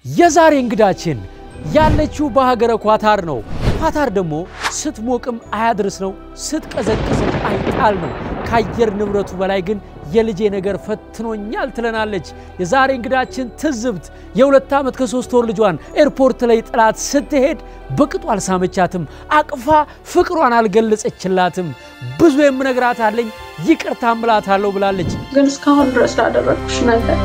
የዛሬ እንግዳችን ያለችው በሀገረ ኳታር ነው። ኳታር ደግሞ ስትሞቅም አያድርስ ነው፣ ስትቀዘቅዝም አይጣል ነው። ከአየር ንብረቱ በላይ ግን የልጄ ነገር ፈትኖኛል ትለናለች። የዛሬ እንግዳችን ትዝብት የሁለት ዓመት ከሶስት ወር ልጇን ኤርፖርት ላይ ጥላት ስትሄድ በቅጡ አልሳመቻትም፣ አቅፋ ፍቅሯን አልገለጸችላትም። ብዙ የምነግራት አለኝ ይቅርታ እምላታለሁ ብላለች። ግን እስካሁን ድረስ ላደረግኩሽ ነገር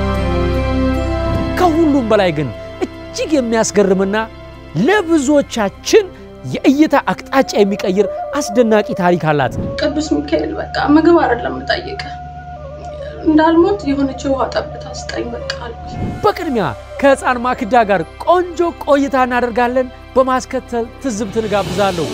ከሁሉም በላይ ግን እጅግ የሚያስገርምና ለብዙዎቻችን የእይታ አቅጣጫ የሚቀይር አስደናቂ ታሪክ አላት። ቅዱስ ሚካኤል በቃ ምግብ አይደለም የምጠይቅህ እንዳልሞት የሆነች ውሃ ጠብታ ስጠኝ በቃ አልኩኝ። በቅድሚያ ከሕፃን ማክዳ ጋር ቆንጆ ቆይታ እናደርጋለን። በማስከተል ትዝብትን እጋብዛለሁ።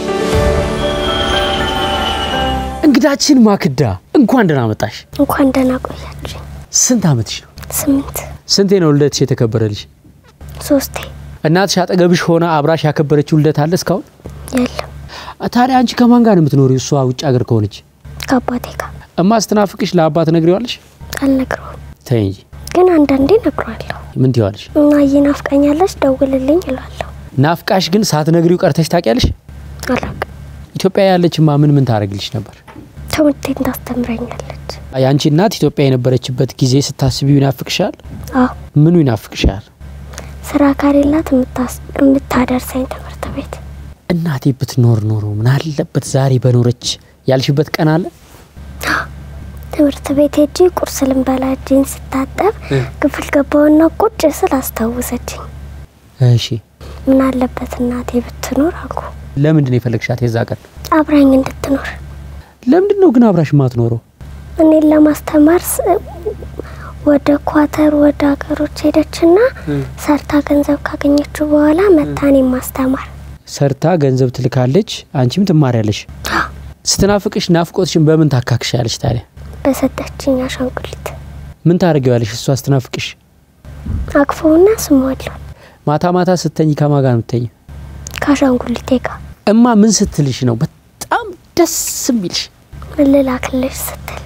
እንግዳችን ማክዳ እንኳን ደህና መጣሽ። እንኳን ደህና ቆያችሁ። ስንት ዓመትሽ ነው? ስምንት ስንቴ ነው ልደትሽ የተከበረልሽ? ሶስቴ እናትሽ አጠገብሽ ሆነ አብራሽ ያከበረችው ልደት አለ እስካሁን? የለም ታዲያ አንቺ ከማን ጋር ነው የምትኖሪው? እሷ ውጭ ሀገር ከሆነች ከአባቴ ጋር እማ ስትናፍቅሽ ለአባት ነግሪዋለሽ? አልነግረውም፣ ተይ እንጂ ግን አንዳንዴ ነግሯለሁ። ምን ትይዋለሽ? እናዬ ናፍቀኛለች ደውልልኝ እላለሁ። ናፍቃሽ ግን ሳትነግሪው ቀርተሽ ታውቂያለሽ? አላውቅም። ኢትዮጵያ ያለችማ ምን ምን ታደርግልሽ ነበር? ትምህርቴን ታስተምረኛለች። የአንቺ እናት ኢትዮጵያ የነበረችበት ጊዜ ስታስቢው ይናፍቅሻል? አዎ ምኑ ይናፍቅሻል? ስራ ካሌላት የምታስ- የምታደርሰኝ ትምህርት ቤት እናቴ ብትኖር ኖሮ ምን አለበት ዛሬ በኖረች ያልሽበት ቀን አለ? ትምህርት ቤት ሄጄ ቁርስ ልንበላ እጄን ስታጠብ ክፍል ገባውና ቁጭ ስል አስታወሰችኝ። እሺ ምን አለበት እናቴ ብትኖር አልኩ። ለምንድን ነው የፈለግሻት የዛ ቀን? አብራኝ እንድትኖር ለምንድን ነው ግን አብራሽ ማትኖረው? እኔን ለማስተማር ስ- ወደ ኳተር ወደ ሀገሮች ሄደችና ሰርታ ገንዘብ ካገኘችው በኋላ መታኔ ማስተማር ሰርታ ገንዘብ ትልካለች፣ አንቺም ትማሪያለሽ። ስትናፍቅሽ ናፍቆትሽን በምን ታካክሻለሽ ታዲያ? በሰጠችኝ አሻንጉሊት ምን ታደርጊዋለሽ? እሷ ስትናፍቅሽ አቅፈውና ስሟለሁ ማታ ማታ ስተኝ ከማን ጋር ነው የምትተኝ? ከአሻንጉሊቴ ጋር እማ ምን ስትልሽ ነው በጣም ደስ የሚልሽ? ምን ልላክልሽ ስትል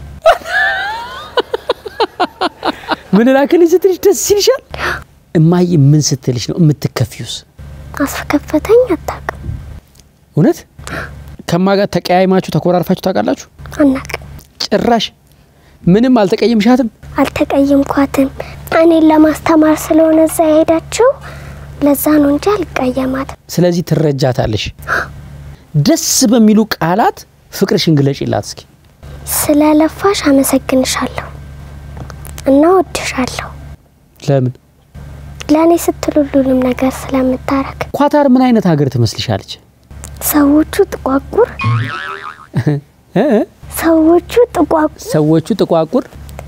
ምን ላክልሽ ስትልሽ ደስ ይልሻል? እማዬ ምን ስትልሽ ነው የምትከፊውስ? አስከፈተኝ አታውቅም እውነት ከማ ጋር ተቀያይማችሁ ተኮራርፋችሁ ታውቃላችሁ? አናውቅም ጭራሽ ምንም አልተቀየምሻትም? አልተቀየምኳትም እኔን ለማስተማር ስለሆነ እዛ የሄዳችው ለዛ ነው እንጂ አልቀየማትም ስለዚህ ትረጃታለሽ። ደስ በሚሉ ቃላት ፍቅርሽን ግለጪላት እስኪ። ስለለፋሽ አመሰግንሻለሁ እና ወድሻለሁ ለምን ለእኔ ስትል ሁሉንም ነገር ስለምታረግ ኳታር ምን አይነት ሀገር ትመስልሻለች? ሰዎቹ ጥቋቁር እ እ? ሰዎቹ ጥቋቁር ሰዎቹ ጥቋቁር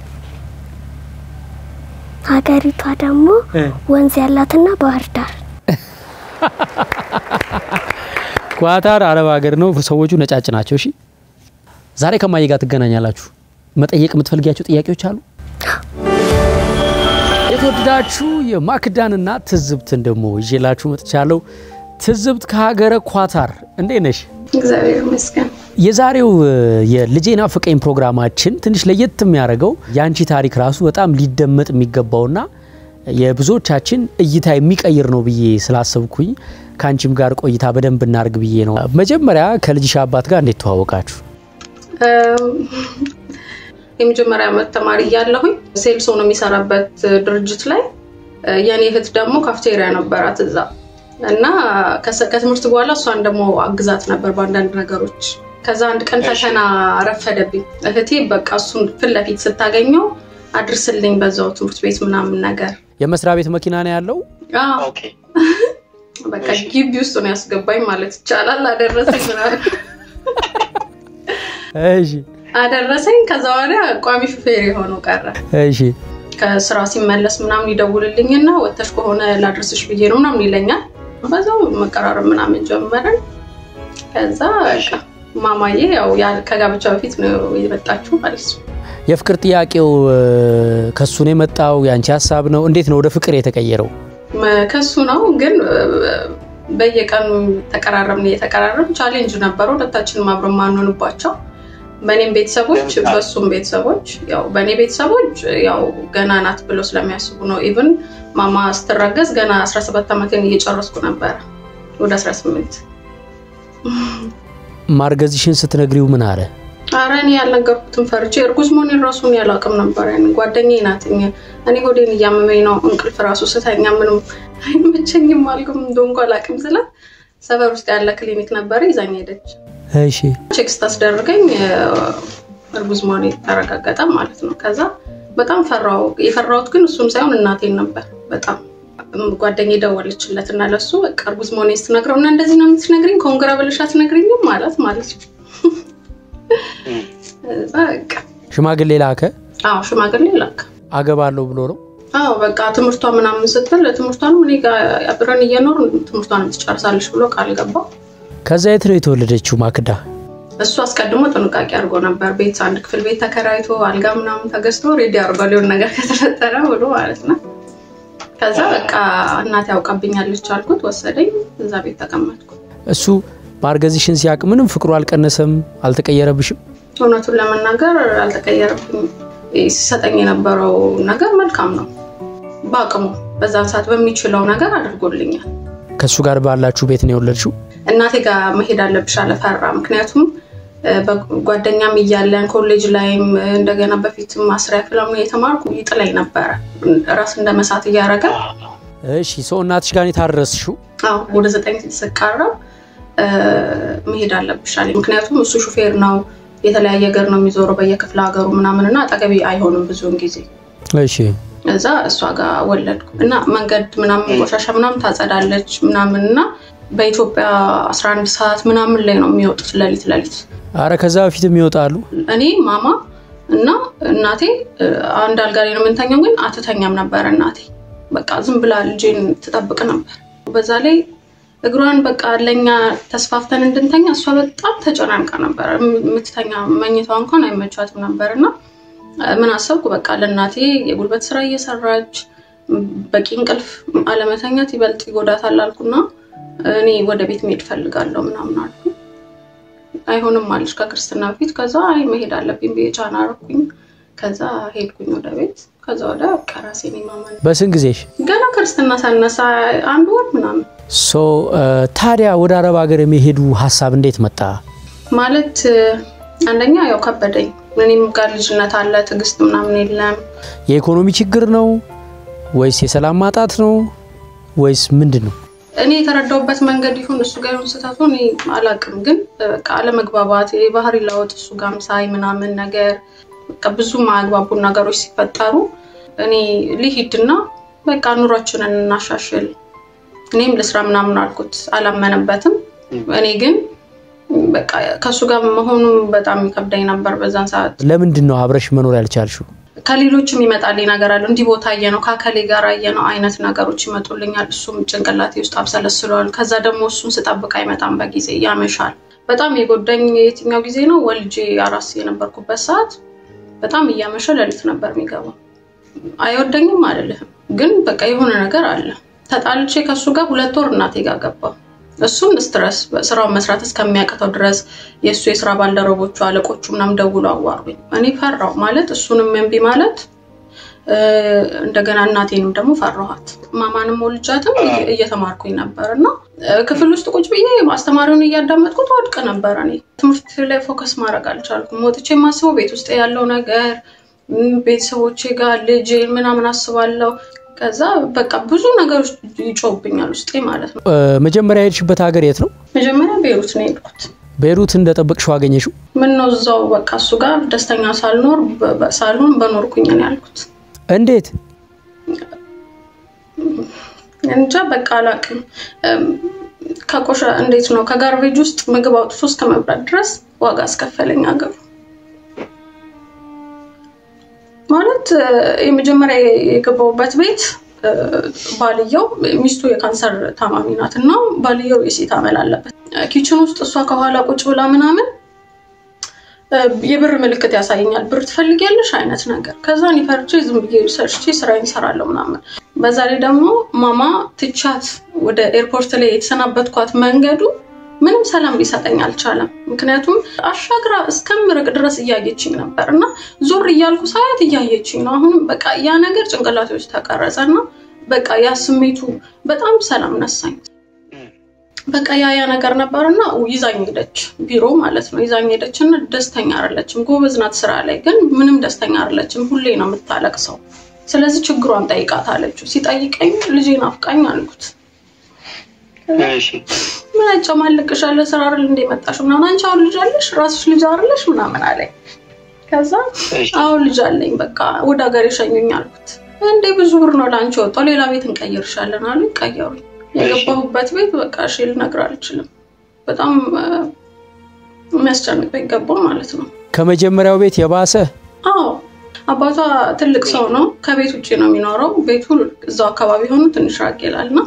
ሀገሪቷ ደግሞ ወንዝ ያላትና ባህር ዳር ኳታር አረብ ሀገር ነው። ሰዎቹ ነጫጭ ናቸው። እሺ ዛሬ ከማየ ጋር ትገናኛላችሁ። መጠየቅ የምትፈልጊያቸው ጥያቄዎች አሉ? የተወደዳችሁ የማክዳንና ትዝብትን ደግሞ ይዤላችሁ መጥቻለሁ። ትዝብት ከሀገረ ኳታር እንዴት ነሽ? እግዚአብሔር ይመስገን። የዛሬው እ, የልጄ ናፈቀኝ ፕሮግራማችን ትንሽ ለየት የሚያደርገው የአንቺ ታሪክ ራሱ በጣም ሊደመጥ የሚገባውና የብዙዎቻችን እይታ የሚቀይር ነው ብዬ ስላሰብኩኝ ከአንቺም ጋር ቆይታ በደንብ እናርግ ብዬ ነው። መጀመሪያ ከልጅሽ አባት ጋር እንዴት ተዋወቃችሁ? እም፣ የመጀመሪያ ዓመት ተማሪ እያለሁኝ ሴልስ ሆኖ የሚሰራበት ድርጅት ላይ እ፣ የኔ እህት ደግሞ ካፍቴሪያ ነበራት እዛ እና ከሰ- ከትምህርት በኋላ እሷን ደግሞ አግዛት ነበር በአንዳንድ ነገሮች። ከዛ አንድ ቀን ፈተና ረፈደብኝ። እህቴ በቃ እሱን ፊት ለፊት ስታገኘው አድርስልኝ በዛው ትምህርት ቤት ምናምን ነገር የመስሪያ ቤት መኪና ነው ያለው? አዎ። በቃ ግቢ ውስጥ ነው ያስገባኝ ማለት ይቻላል። አደረሰኝ ምናምን እሺ አደረሰኝ። ከዛ ወዲያ ቋሚ ሹፌር የሆነው ቀረ። እሺ ከስራ ሲመለስ ምናምን ይደውልልኝና ወተሽ ከሆነ ላድርስሽ ብዬ ነው ምናምን ይለኛል። በዛው መቀራረብ ምናምን ጀመረን። ከዛ በቃ ማማዬ ያው ያ- ከጋብቻ በፊት ነው የመጣችው ማለት ነው። የፍቅር ጥያቄው እ, ከሱ ነው የመጣው? የአንቺ ሀሳብ ነው? እንዴት ነው ወደ ፍቅር የተቀየረው? መ- ከሱ ነው ግን እ፣ በየቀኑ ተቀራረብን እየተቀራረብ ቻሌንጅ ነበረ ሁለታችንም አብረን ማንሆንባቸው በእኔም ቤተሰቦች በሱም ቤተሰቦች ያው በእኔ ቤተሰቦች ያው ገና ናት ብለው ስለሚያስቡ ነው። ኢቭን ማማ ስትረገዝ ገና 17 ዓመቴን እየጨረስኩ ነበረ ወደ 18 ማርገዝሽን ስትነግሪው ምን አለ? አረ እኔ ያልነገርኩትን ፈርቼ እርጉዝ መሆኔን ራሱ እኔ አላውቅም ነበር። ያን ጓደኛዬ ናት። እኔ ሆዴን እያመመኝ ነው እንቅልፍ ራሱ ስተኛ ምንም አይመቸኝም አልኩም እንደሆንኩ አላውቅም ስላት ሰፈር ውስጥ ያለ ክሊኒክ ነበረ ይዛኝ ሄደች። እሺ ቼክ ስታስደርገኝ እርጉዝ መሆኔ ተረጋገጠ ማለት ነው። ከዛ በጣም ፈራው። የፈራሁት ግን እሱን ሳይሆን እናቴን ነበር። በጣም ጓደኛዬ ደወለችለት እና ለሱ በቃ እርጉዝ መሆኔን ስትነግረው እና እንደዚህ ነው የምትነግሪኝ ኮንግራ ብለሽ አትነግሪኝም ማለት ማለት ነው ሽማግሌ ላከ? አዎ ሽማግሌ ላከ። አገባለሁ ብሎ ነው? አዎ በቃ ትምህርቷ ምናምን ስትል ትምህርቷንም እኔ ጋር አብረን እየኖር ትምህርቷንም ትጨርሳለች ብሎ ቃል ገባ። ከዛ የት ነው የተወለደችው ማክዳ? እሱ አስቀድሞ ጥንቃቄ አድርጎ ነበር። ቤት አንድ ክፍል ቤት ተከራይቶ አልጋ ምናምን ተገዝቶ ሬዲ አድርጎ ሊሆን ነገር ከተፈጠረ ብሎ ማለት ነው። ከዛ በቃ እናቴ ያውቃብኛለች አልኩት፣ ወሰደኝ። እዛ ቤት ተቀመጥኩ። እሱ ማርገዝሽን ሲያውቅ ምንም ፍቅሩ አልቀነሰም? አልተቀየረብሽም? እውነቱን ለመናገር አልተቀየረብኝም። ሲሰጠኝ የነበረው ነገር መልካም ነው። በአቅሙ በዛን ሰዓት በሚችለው ነገር አድርጎልኛል። ከእሱ ጋር ባላችሁ ቤት ነው የወለድሽው? እናቴ ጋር መሄድ አለብሽ አለፈራ። ምክንያቱም ጓደኛም እያለን ኮሌጅ ላይም እንደገና በፊት ማስሪያ ክለሙ የተማርኩ ይጥለኝ ነበረ ራስ እንደ መሳት እያደረገ። እሺ ሰው እናትሽ ጋር የታረስሽው? አዎ ወደ ዘጠኝ ስቃረብ መሄድ አለብሽ አለኝ። ምክንያቱም እሱ ሹፌር ነው የተለያየ ሀገር ነው የሚዞረው በየክፍለ ሀገሩ ምናምን እና አጠገቢ አይሆንም ብዙውን ጊዜ። እሺ እዛ እሷ ጋር ወለድኩ እና መንገድ ምናምን ቆሻሻ ምናምን ታጸዳለች ምናምን እና በኢትዮጵያ 11 ሰዓት ምናምን ላይ ነው የሚወጡት ሌሊት ሌሊት። አረ ከዛ በፊትም ይወጣሉ። እኔ ማማ እና እናቴ አንድ አልጋ ላይ ነው የምንተኛው፣ ግን አትተኛም ነበረ እናቴ። በቃ ዝም ብላ ልጄን ትጠብቅ ነበር። በዛ ላይ እግሯን በቃ ለኛ ተስፋፍተን እንድንተኛ እሷ በጣም ተጨናንቃ ነበር። የምትተኛ መኝቷ እንኳን አይመቻትም ነበር እና ምን አሰብኩ በቃ ለእናቴ የጉልበት ስራ እየሰራች በቂ እንቅልፍ አለመተኛት ይበልጥ ይጎዳታል አልኩና እኔ ወደ ቤት መሄድ ፈልጋለሁ ምናምን አልኩ። አይሆንም አለች ከክርስትና በፊት። ከዛ አይ መሄድ አለብኝ ብዬ ጫና አደረኩኝ። ከዛ ሄድኩኝ ወደ ቤት። ከዛ ወደ ራሴን ማመን በስንት ጊዜሽ? ገና ክርስትና ሳነሳ አንድ ወር ምናምን። ሶ ታዲያ ወደ አረብ ሀገር የሚሄዱ ሀሳብ እንዴት መጣ? ማለት አንደኛ ያው ከበደኝ። እኔም ጋር ልጅነት አለ፣ ትዕግስት ምናምን የለም። የኢኮኖሚ ችግር ነው ወይስ የሰላም ማጣት ነው ወይስ ምንድን ነው? እኔ የተረዳውበት መንገድ ይሁን እሱ ጋር ይሁን ስህተቱ እኔ አላውቅም፣ ግን በቃ አለመግባባት፣ የባህሪ ለውጥ እሱ ጋርም ሳይ ምናምን ነገር በቃ ብዙ ማያግባቡን ነገሮች ሲፈጠሩ እኔ ልሂድና በቃ ኑሯችንን እናሻሽል፣ እኔም ልስራ ምናምን አልኩት። አላመነበትም። እኔ ግን በቃ ከእሱ ጋር መሆኑ በጣም ይከብዳኝ ነበር በዛን ሰዓት። ለምንድን ነው አብረሽ መኖር ያልቻልሽው? ከሌሎችም ይመጣልኝ ነገር አለ። እንዲህ ቦታ አየ ነው ከአከሌ ጋር አየ ነው አይነት ነገሮች ይመጡልኛል። እሱም ጭንቅላቴ ውስጥ አብሰለስለዋል። ከዛ ደግሞ እሱን ስጠብቅ አይመጣም በጊዜ ያመሻል። በጣም የጎዳኝ የትኛው ጊዜ ነው? ወልጄ አራስ የነበርኩበት ሰዓት በጣም እያመሸ ሌሊት ነበር የሚገባው። አይወደኝም አልልህም፣ ግን በቃ የሆነ ነገር አለ። ተጣልቼ ከእሱ ጋር ሁለት ወር እናቴ ጋር ገባው። እሱም ስትረስ ስራውን መስራት እስከሚያቅተው ድረስ የእሱ የስራ ባልደረቦቹ አለቆቹ ምናምን ደውሎ አዋሩኝ። እኔ ፈራው ማለት እሱንም እምቢ ማለት እንደገና እናቴንም ደግሞ ፈራኋት። ማማንም ወልጃትም እየተማርኩኝ ነበር እና ክፍል ውስጥ ቁጭ ብዬ አስተማሪውን እያዳመጥኩት ወድቅ ነበር። እኔ ትምህርት ላይ ፎከስ ማድረግ አልቻልኩም። ወጥቼ የማስበው ቤት ውስጥ ያለው ነገር ቤተሰቦቼ ጋር ልጅ ምናምን አስባለሁ። ከዛ በቃ ብዙ ነገሮች ይጮብኛል ውስጤ ማለት ነው። መጀመሪያ የሄድሽበት ሀገር የት ነው? መጀመሪያ ቤሩት ነው የሄድኩት። ቤሩት እንደጠበቅሽው አገኘሽው? ምን ነው እዛው በቃ እሱ ጋር ደስተኛ ሳልኖር ሳልሆን በኖርኩኝ ነው ያልኩት። እንዴት እንጃ በቃ አላውቅም። ከቆሻ እንዴት ነው ከጋርቤጅ ውስጥ ምግብ አውጥቶ እስከ መብላት ድረስ ዋጋ አስከፈለኝ ሀገሩ። ማለት የመጀመሪያ የገባሁበት ቤት ባልየው ሚስቱ የካንሰር ታማሚ ናት እና ባልየው የሴት አመል አለበት። ኪችን ውስጥ እሷ ከኋላ ቁጭ ብላ ምናምን የብር ምልክት ያሳየኛል። ብር ትፈልጊያለሽ አይነት ነገር። ከዛ እኔ ፈርቼ ዝም ብዬ ሰርቼ ስራዬን እሰራለሁ ምናምን። በዛ ላይ ደግሞ ማማ ትቻት ወደ ኤርፖርት ላይ የተሰናበትኳት መንገዱ ምንም ሰላም ሊሰጠኝ አልቻለም። ምክንያቱም አሻግራ እስከምርቅ ድረስ እያየችኝ ነበር እና ዞር እያልኩ ሳያት እያየችኝ ነው። አሁንም በቃ ያ ነገር ጭንቅላቴ ውስጥ ተቀረጸ እና በቃ ያ ስሜቱ በጣም ሰላም ነሳኝ። በቃ ያ ያ ነገር ነበርና ይዛኝ ሄደች፣ ቢሮ ማለት ነው። ይዛኝ ሄደች እና ደስተኛ አይደለችም። ጎበዝ ናት ስራ ላይ ግን ምንም ደስተኛ አይደለችም። ሁሌ ነው የምታለቅሰው። ስለዚህ ችግሯን ጠይቃት አለችው። ሲጠይቀኝ ልጄን አፍቃኝ አልኩት። ምን ያጨማልቅሻል? ስራ አይደል እንደ መጣሽ ምናምን፣ አንቺ አሁን ልጅ አለሽ ራስሽ ልጅ አይደለሽ ምናምን አለኝ። ከዛ አሁን ልጅ አለኝ በቃ ወደ ሀገር የሸኙኝ አልኩት። እንዴ ብዙ ብር ነው ለአንቺ ወጣው፣ ሌላ ቤት እንቀይርሻለን አሉኝ። ቀየሩኝ። የገባሁበት ቤት በቃ እሺ ልነግር አልችልም። በጣም የሚያስጨንቅ ቤት ገባሁ ማለት ነው። ከመጀመሪያው ቤት የባሰ አዎ አባቷ ትልቅ ሰው ነው። ከቤት ውጭ ነው የሚኖረው። ቤቱ እዛው አካባቢ ሆኑ ትንሽ ራቅ ይላል እና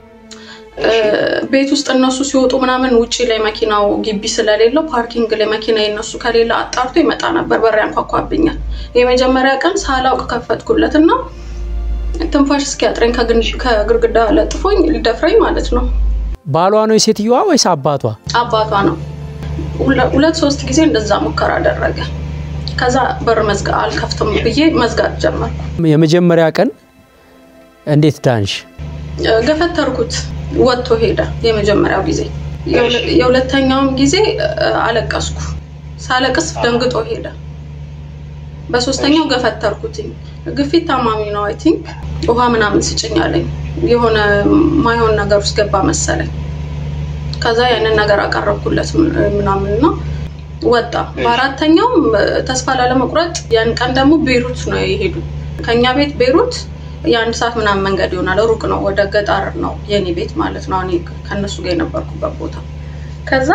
ቤት ውስጥ እነሱ ሲወጡ ምናምን ውጭ ላይ መኪናው ግቢ ስለሌለው ፓርኪንግ ላይ መኪና የነሱ ከሌለ አጣርቶ ይመጣ ነበር። በር ያንኳኳብኛል። የመጀመሪያ ቀን ሳላውቅ ከፈትኩለት እና ትንፋሽ እስኪያጥረኝ ከግርግዳ ለጥፎኝ ሊደፍረኝ ማለት ነው። ባሏ ነው የሴትዮዋ ወይስ አባቷ? አባቷ ነው። ሁለት ሶስት ጊዜ እንደዛ ሙከራ አደረገ። ከዛ በር መዝጋ አልከፍትም ብዬ መዝጋት ጀመርኩ። የመጀመሪያ ቀን እንዴት ዳንሽ? ገፈተርኩት፣ ወጥቶ ሄደ። የመጀመሪያው ጊዜ። የሁለተኛውም ጊዜ አለቀስኩ። ሳለቅስ ደንግጦ ሄደ። በሶስተኛው ገፈተርኩትኝ። ግፊት ታማሚ ነው አይ ቲንክ ውሃ ምናምን ስጭኝ አለኝ። የሆነ ማይሆን ነገር ውስጥ ገባ መሰለኝ። ከዛ ያንን ነገር አቀረብኩለት ምናምን ነው ወጣ። በአራተኛውም ተስፋ ላለመቁረጥ ያን ቀን ደግሞ ቤሩት ነው የሄዱ። ከኛ ቤት ቤሩት የአንድ ሰዓት ምናምን መንገድ ይሆናል። ሩቅ ነው፣ ወደ ገጠር ነው የኔ ቤት ማለት ነው። እኔ ከእነሱ ጋር የነበርኩበት ቦታ። ከዛ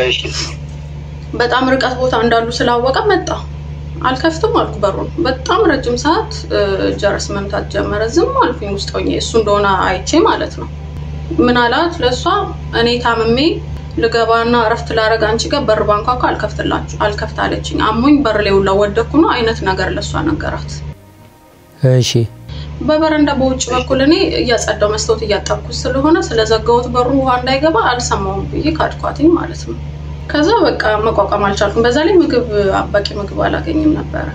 በጣም ርቀት ቦታ እንዳሉ ስላወቀ መጣ። አልከፍትም አልኩ በሩን። በጣም ረጅም ሰዓት ጀረስ መምታት ጀመረ። ዝም አልኩኝ ውስጥ ሆኜ እሱ እንደሆነ አይቼ ማለት ነው። ምን አላት ለእሷ እኔ ታምሜ ልገባና እረፍት ላረግ አንቺ ጋር በር ባንኳኳ አልከፍትላችሁ አልከፍት አለችኝ። አሞኝ በር ላይ ውላ ወደኩ ነው አይነት ነገር ለእሷ ነገራት። እሺ በበረንዳ በውጭ በኩል እኔ እያጸዳው መስታወት እያጠብኩት ስለሆነ ስለዘጋሁት በሩ ውሃ እንዳይገባ አልሰማውም ብዬ ካድኳትኝ ማለት ነው። ከዛ በቃ መቋቋም አልቻልኩም። በዛ ላይ ምግብ በቂ ምግብ አላገኝም ነበረ።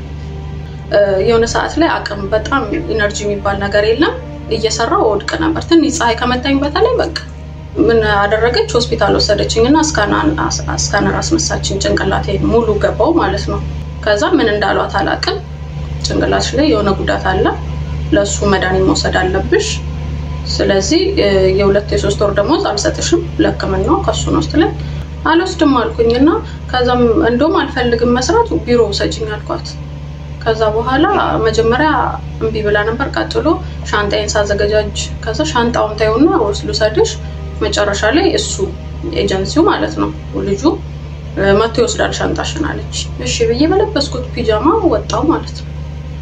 የሆነ ሰዓት ላይ አቅም በጣም ኢነርጂ የሚባል ነገር የለም። እየሰራው ወድቅ ነበር። ትንሽ ፀሐይ ከመታኝ በተለይ በቃ ምን አደረገች? ሆስፒታል ወሰደችኝ እና እስካነር አስመሳችኝ። ጭንቅላቴ ሙሉ ገባው ማለት ነው። ከዛ ምን እንዳሏት አላቅም። ጭንቅላትሽ ላይ የሆነ ጉዳት አለ፣ ለእሱ መድኃኒት መውሰድ አለብሽ። ስለዚህ የሁለት የሶስት ወር ደሞዝ አልሰጥሽም ለሕክምናው ከሱ ነው ስትለኝ አልወስድም አልኩኝ እና ከዛም እንደውም አልፈልግም መስራት ቢሮ ውሰጅኝ አልኳት። ከዛ በኋላ መጀመሪያ እምቢ ብላ ነበር። ቀጥሎ ሻንጣዬን ሳዘገጃጅ ከዛ ሻንጣውን ታየውና ወስ ልውሰድሽ መጨረሻ ላይ እሱ ኤጀንሲው ማለት ነው ልጁ መቶ ይወስዳል ሻንጣሽን አለች። እሺ ብዬ በለበስኩት ፒጃማ ወጣው ማለት ነው።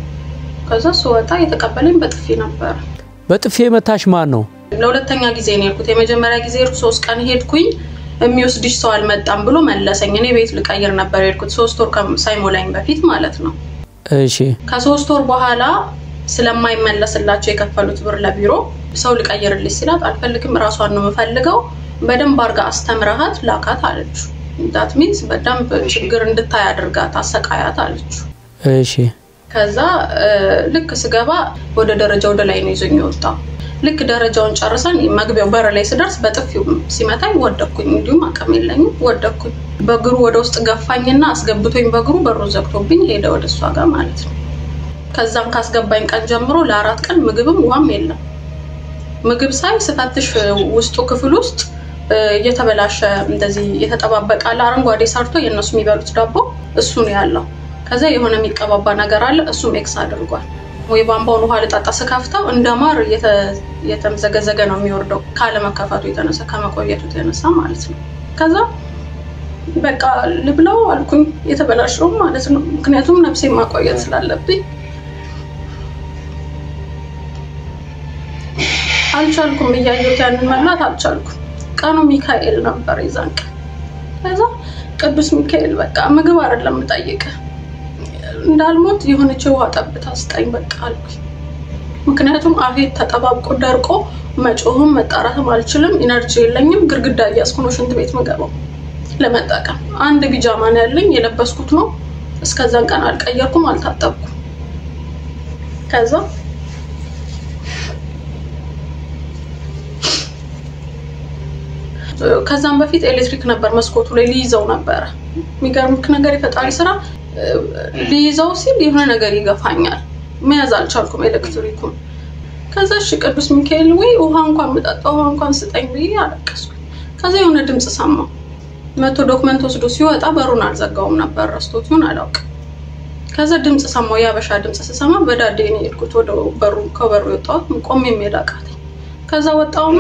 ከዛ ስወጣ የተቀበለኝ በጥፊ ነበረ። በጥፊ የመታሽ ማን ነው? ለሁለተኛ ጊዜ ነው የሄድኩት። የመጀመሪያ ጊዜ ሶስት ቀን ሄድኩኝ የሚወስድሽ ሰው አልመጣም ብሎ መለሰኝ። እኔ ቤት ልቀይር ነበር የሄድኩት ሶስት ወር ሳይሞላኝ በፊት ማለት ነው። እሺ ከሶስት ወር በኋላ ስለማይመለስላቸው የከፈሉት ብር ለቢሮ ሰው ልቀይርልሽ ሲላት አልፈልግም፣ እራሷን ነው የምፈልገው፣ በደንብ አርጋ አስተምረሃት ላካት አለችው። ዳት ሚንስ በደንብ ችግር እንድታይ አድርጋት አሰቃያት አለችው። እሺ ከዛ ልክ ስገባ ወደ ደረጃ ወደ ላይ ነው ይዞኝ የወጣው። ልክ ደረጃውን ጨርሰን መግቢያው በር ላይ ስደርስ በጥፊው ሲመታኝ ወደኩኝ። እንዲሁም አቅም የለኝም ወደኩኝ። በእግሩ ወደ ውስጥ ገፋኝና አስገብቶኝ በእግሩ በሩን ዘግቶብኝ ሄደ ወደ እሷ ጋር ማለት ነው። ከዛም ካስገባኝ ቀን ጀምሮ ለአራት ቀን ምግብም ውሃም የለም። ምግብ ሳይ ስፈትሽ ውስጡ ክፍል ውስጥ እየተበላሸ እንደዚህ የተጠባበቃለ አረንጓዴ ሰርቶ የእነሱ የሚበሉት ዳቦ እሱ ነው ያለው። ከዛ የሆነ የሚቀባባ ነገር አለ፣ እሱም ኤክስ አድርጓል። ወይ ቧንቧውን ውሃ ልጣጣ ስከፍተው እንደ ማር የተምዘገዘገ ነው የሚወርደው ካለመከፈቱ የተነሳ ከመቆየቱ የተነሳ ማለት ነው። ከዛ በቃ ልብለው አልኩኝ የተበላሸው ማለት ነው። ምክንያቱም ነፍሴ ማቆየት ስላለብኝ አልቻልኩም። እያየሁት ያንን መብላት አልቻልኩም። ቀኑ ሚካኤል ነበር የዛን ቀን። ከዛ ቅዱስ ሚካኤል በቃ ምግብ አይደለም የምጠይቅህ እንዳልሞት የሆነች ውሃ ጠብታ ስጠኝ በቃ አልኩኝ። ምክንያቱም አፌ ተጠባብቆ ደርቆ መጮህም መጣራትም አልችልም። ኢነርጂ የለኝም። ግርግዳ እያስኩ ነው ሽንት ቤት ምገባው ለመጠቀም። አንድ ቢጃማ ነው ያለኝ የለበስኩት ነው። እስከዛን ቀን አልቀየርኩም፣ አልታጠብኩም። ከዛ ከዛም በፊት ኤሌክትሪክ ነበር መስኮቱ ላይ ሊይዘው ነበረ። የሚገርምክ ነገር የፈጣሪ ስራ ሊይዘው ሲል የሆነ ነገር ይገፋኛል። መያዝ አልቻልኩም ኤሌክትሪኩን። ከዛ እሺ ቅዱስ ሚካኤል ወይ ውሃ እንኳን ምጠጣ ውሃ እንኳን ስጠኝ ብዬ አለቀስኩ። ከዛ የሆነ ድምፅ ሰማሁ። መቶ ዶክመንት ወስዶ ሲወጣ በሩን አልዘጋውም ነበር ረስቶት ይሁን አላውቅም። ከዛ ድምፅ ሰማሁ። የአበሻ ድምፅ ስሰማ በዳዴ ነው የሄድኩት ወደ በሩ ከበሩ የወጣሁት ቆሜ የሚሄድ አቃተኝ። ከዛ ወጣውና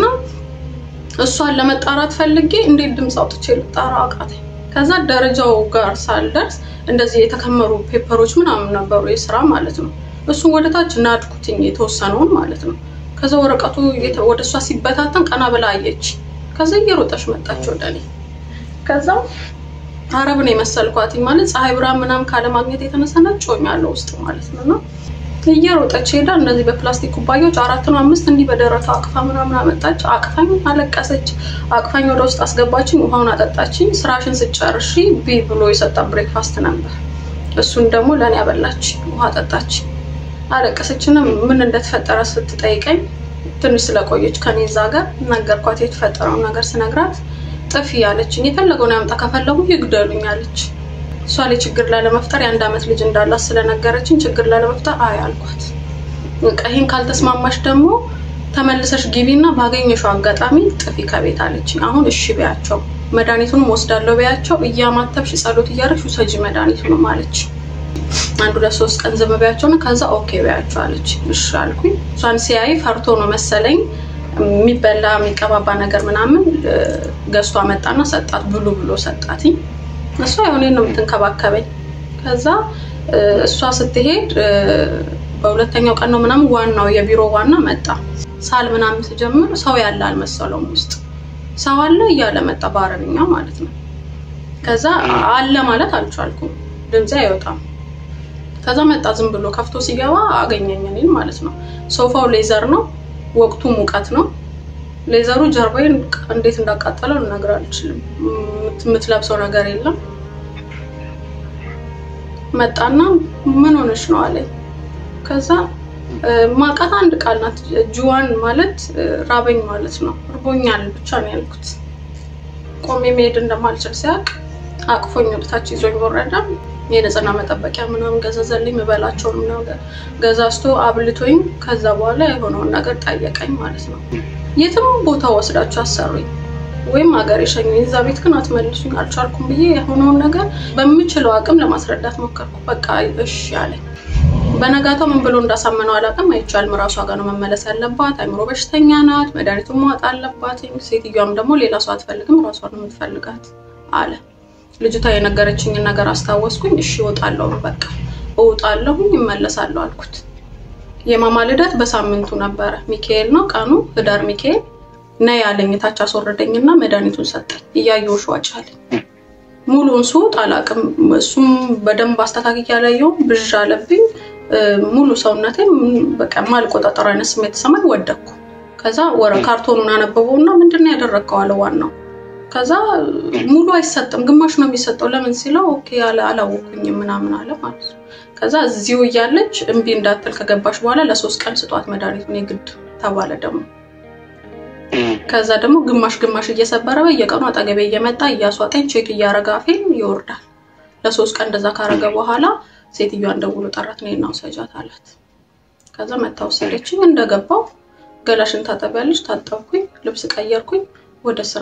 እሷን ለመጣራት ፈልጌ እንዴት ድምፅ አውጥቼ ልጣራ አቃተኝ። ከዛ ደረጃው ጋር ሳልደርስ እንደዚህ የተከመሩ ፔፐሮች ምናምን ነበሩ የስራ ማለት ነው። እሱን ወደ ታች ናድኩትኝ የተወሰነውን ማለት ነው። ከዛ ወረቀቱ ወደ እሷ ሲበታተን ቀና ብላ አየች። ከዛ እየሮጠች መጣች ወደ እኔ። ከዛ አረብን የመሰልኳትኝ ማለት ፀሐይ ብርሃን ምናምን ካለማግኘት የተነሳ ነጭ ሆኛለሁ ውስጥ ማለት ነው እና እየሮጠች ሄዳ እንደዚህ በፕላስቲክ ኩባያዎች አራት ነው አምስት እንዲህ በደረቷ አቅፋ ምናምን አመጣች። አቅፋኝ አለቀሰች። አቅፋኝ ወደ ውስጥ አስገባችኝ። ውሃውን አጠጣችኝ። ስራሽን ስጨርሺ ቢ ብሎ የሰጣ ብሬክፋስት ነበር። እሱን ደግሞ ለእኔ አበላች። ውሃ ጠጣች። አለቀሰችና ምን እንደተፈጠረ ስትጠይቀኝ ትንሽ ስለቆየች ከኔ እዛ ጋር ነገርኳት። የተፈጠረውን ነገር ስነግራት ጥፊ ያለችኝ የፈለገውን ያምጣ ከፈለጉ ይግደሉኝ አለች። እሷ ላይ ችግር ላለመፍጠር የአንድ ዓመት ልጅ እንዳላት ስለነገረችን ችግር ላለመፍጠር አይ አልኳት። ይህን ካልተስማማሽ ደግሞ ተመልሰሽ ግቢና ባገኘሽው አጋጣሚ ጥፊ ከቤት አለችኝ። አሁን እሺ በያቸው፣ መድኃኒቱንም ወስዳለሁ በያቸው፣ እያማተብሽ ጸሎት እያደረግሽ ውሰጂ መድኃኒቱንም አለች። አንድ ሁለት ሶስት ቀን ዝም በያቸው ነው። ከዛ ኦኬ በያቸው አለች። እሺ አልኩኝ። እሷን ሲያይ ፈርቶ ነው መሰለኝ የሚበላ የሚቀባባ ነገር ምናምን ገዝቶ አመጣና ሰጣት። ብሉ ብሎ ሰጣትኝ። እሷ የሆነ ነው የምትንከባከበኝ። ከዛ እሷ ስትሄድ በሁለተኛው ቀን ነው ምናምን ዋናው የቢሮ ዋና መጣ። ሳል ምናምን ስጀምር ሰው ያለ አልመሰለውም። ውስጥ ሰው አለ እያለ መጣ፣ በአረብኛ ማለት ነው። ከዛ አለ ማለት አልቻልኩም፣ ድምፄ አይወጣም። ከዛ መጣ ዝም ብሎ ከፍቶ ሲገባ አገኘኝ እኔን ማለት ነው። ሶፋው ሌዘር ነው፣ ወቅቱ ሙቀት ነው። ሌዘሩ ጀርባዬን እንዴት እንዳቃጠለው ልነግር አልችልም። የምትለብሰው ነገር የለም። መጣና ምን ሆነች ነው አለኝ። ከዛ ማቃት አንድ ቃል ናት። ጅዋን ማለት ራበኝ ማለት ነው። እርቦኛል ብቻ ነው ያልኩት። ቆሜ መሄድ እንደማልችል ሲያውቅ አቅፎኝ ወደታች ይዞኝ ወረደ። የንጽህና መጠበቂያ ምናምን ገዛዘልኝ። የምበላቸውን ምናምን ገዛዝቶ አብልቶኝ ከዛ በኋላ የሆነውን ነገር ጠየቀኝ ማለት ነው። የትም ቦታ ወስዳችሁ አሰሩኝ ወይም ሀገር የሸኙኝ፣ እዛ ቤት ግን አትመልሱኝ አልቻልኩም ብዬ የሆነውን ነገር በምችለው አቅም ለማስረዳት ሞከርኩ። በቃ እሺ አለኝ። በነጋታው ምን ብሎ እንዳሳመነው አላውቅም። አይቻልም፣ ራሷ ጋር ነው መመለስ ያለባት። አይምሮ በሽተኛ ናት፣ መድኃኒቱን መዋጥ አለባት። ሴትዮዋም ደግሞ ሌላ ሰው አትፈልግም፣ ራሷ ነው የምትፈልጋት አለ። ልጅቷ የነገረችኝን ነገር አስታወስኩኝ። እሺ እወጣለሁ፣ በቃ እወጣለሁኝ፣ እመለሳለሁ አልኩት። የማማ ልደት በሳምንቱ ነበረ። ሚካኤል ነው ቀኑ፣ ህዳር ሚካኤል ነይ ያለኝ ታች አስወረደኝና መድኃኒቱን ሰጠኝ። እያየሁሽ ዋጭ አለኝ። ሙሉውን ስውጥ አላውቅም። እሱም በደንብ አስተካክያ ያላየው ብዥ አለብኝ። ሙሉ ሰውነቴ በቃ ማልቆጣጠር አይነት ስሜት ተሰማኝ። ወደኩ። ከዛ ወረ ካርቶኑን አነበበውና ምንድን ነው ያደረግከው አለ ዋናው። ከዛ ሙሉ አይሰጥም ግማሽ ነው የሚሰጠው። ለምን ሲለው ኦኬ አለ አላወኩኝም ምናምን አለ ማለት ነው። ከዛ እዚሁ እያለች እምቢ እንዳትል ከገባሽ በኋላ ለሶስት ቀን ስጧት መድኃኒቱን የግድ ተባለ ደግሞ ከዛ ደግሞ ግማሽ ግማሽ እየሰበረ በየቀኑ አጠገቤ እየመጣ እያስዋጠኝ ቼክ እያረገ አፌን ይወርዳል። ለሶስት ቀን እንደዛ ካረገ በኋላ ሴትዮዋን ደውሎ ጠራት። እኔና ውሰጃት አላት። ከዛ መታ ወሰደችኝ። እንደገባው ገላሽን ታጠቢያለሽ፣ ታጠብኩኝ፣ ልብስ ቀየርኩኝ፣ ወደ ስራ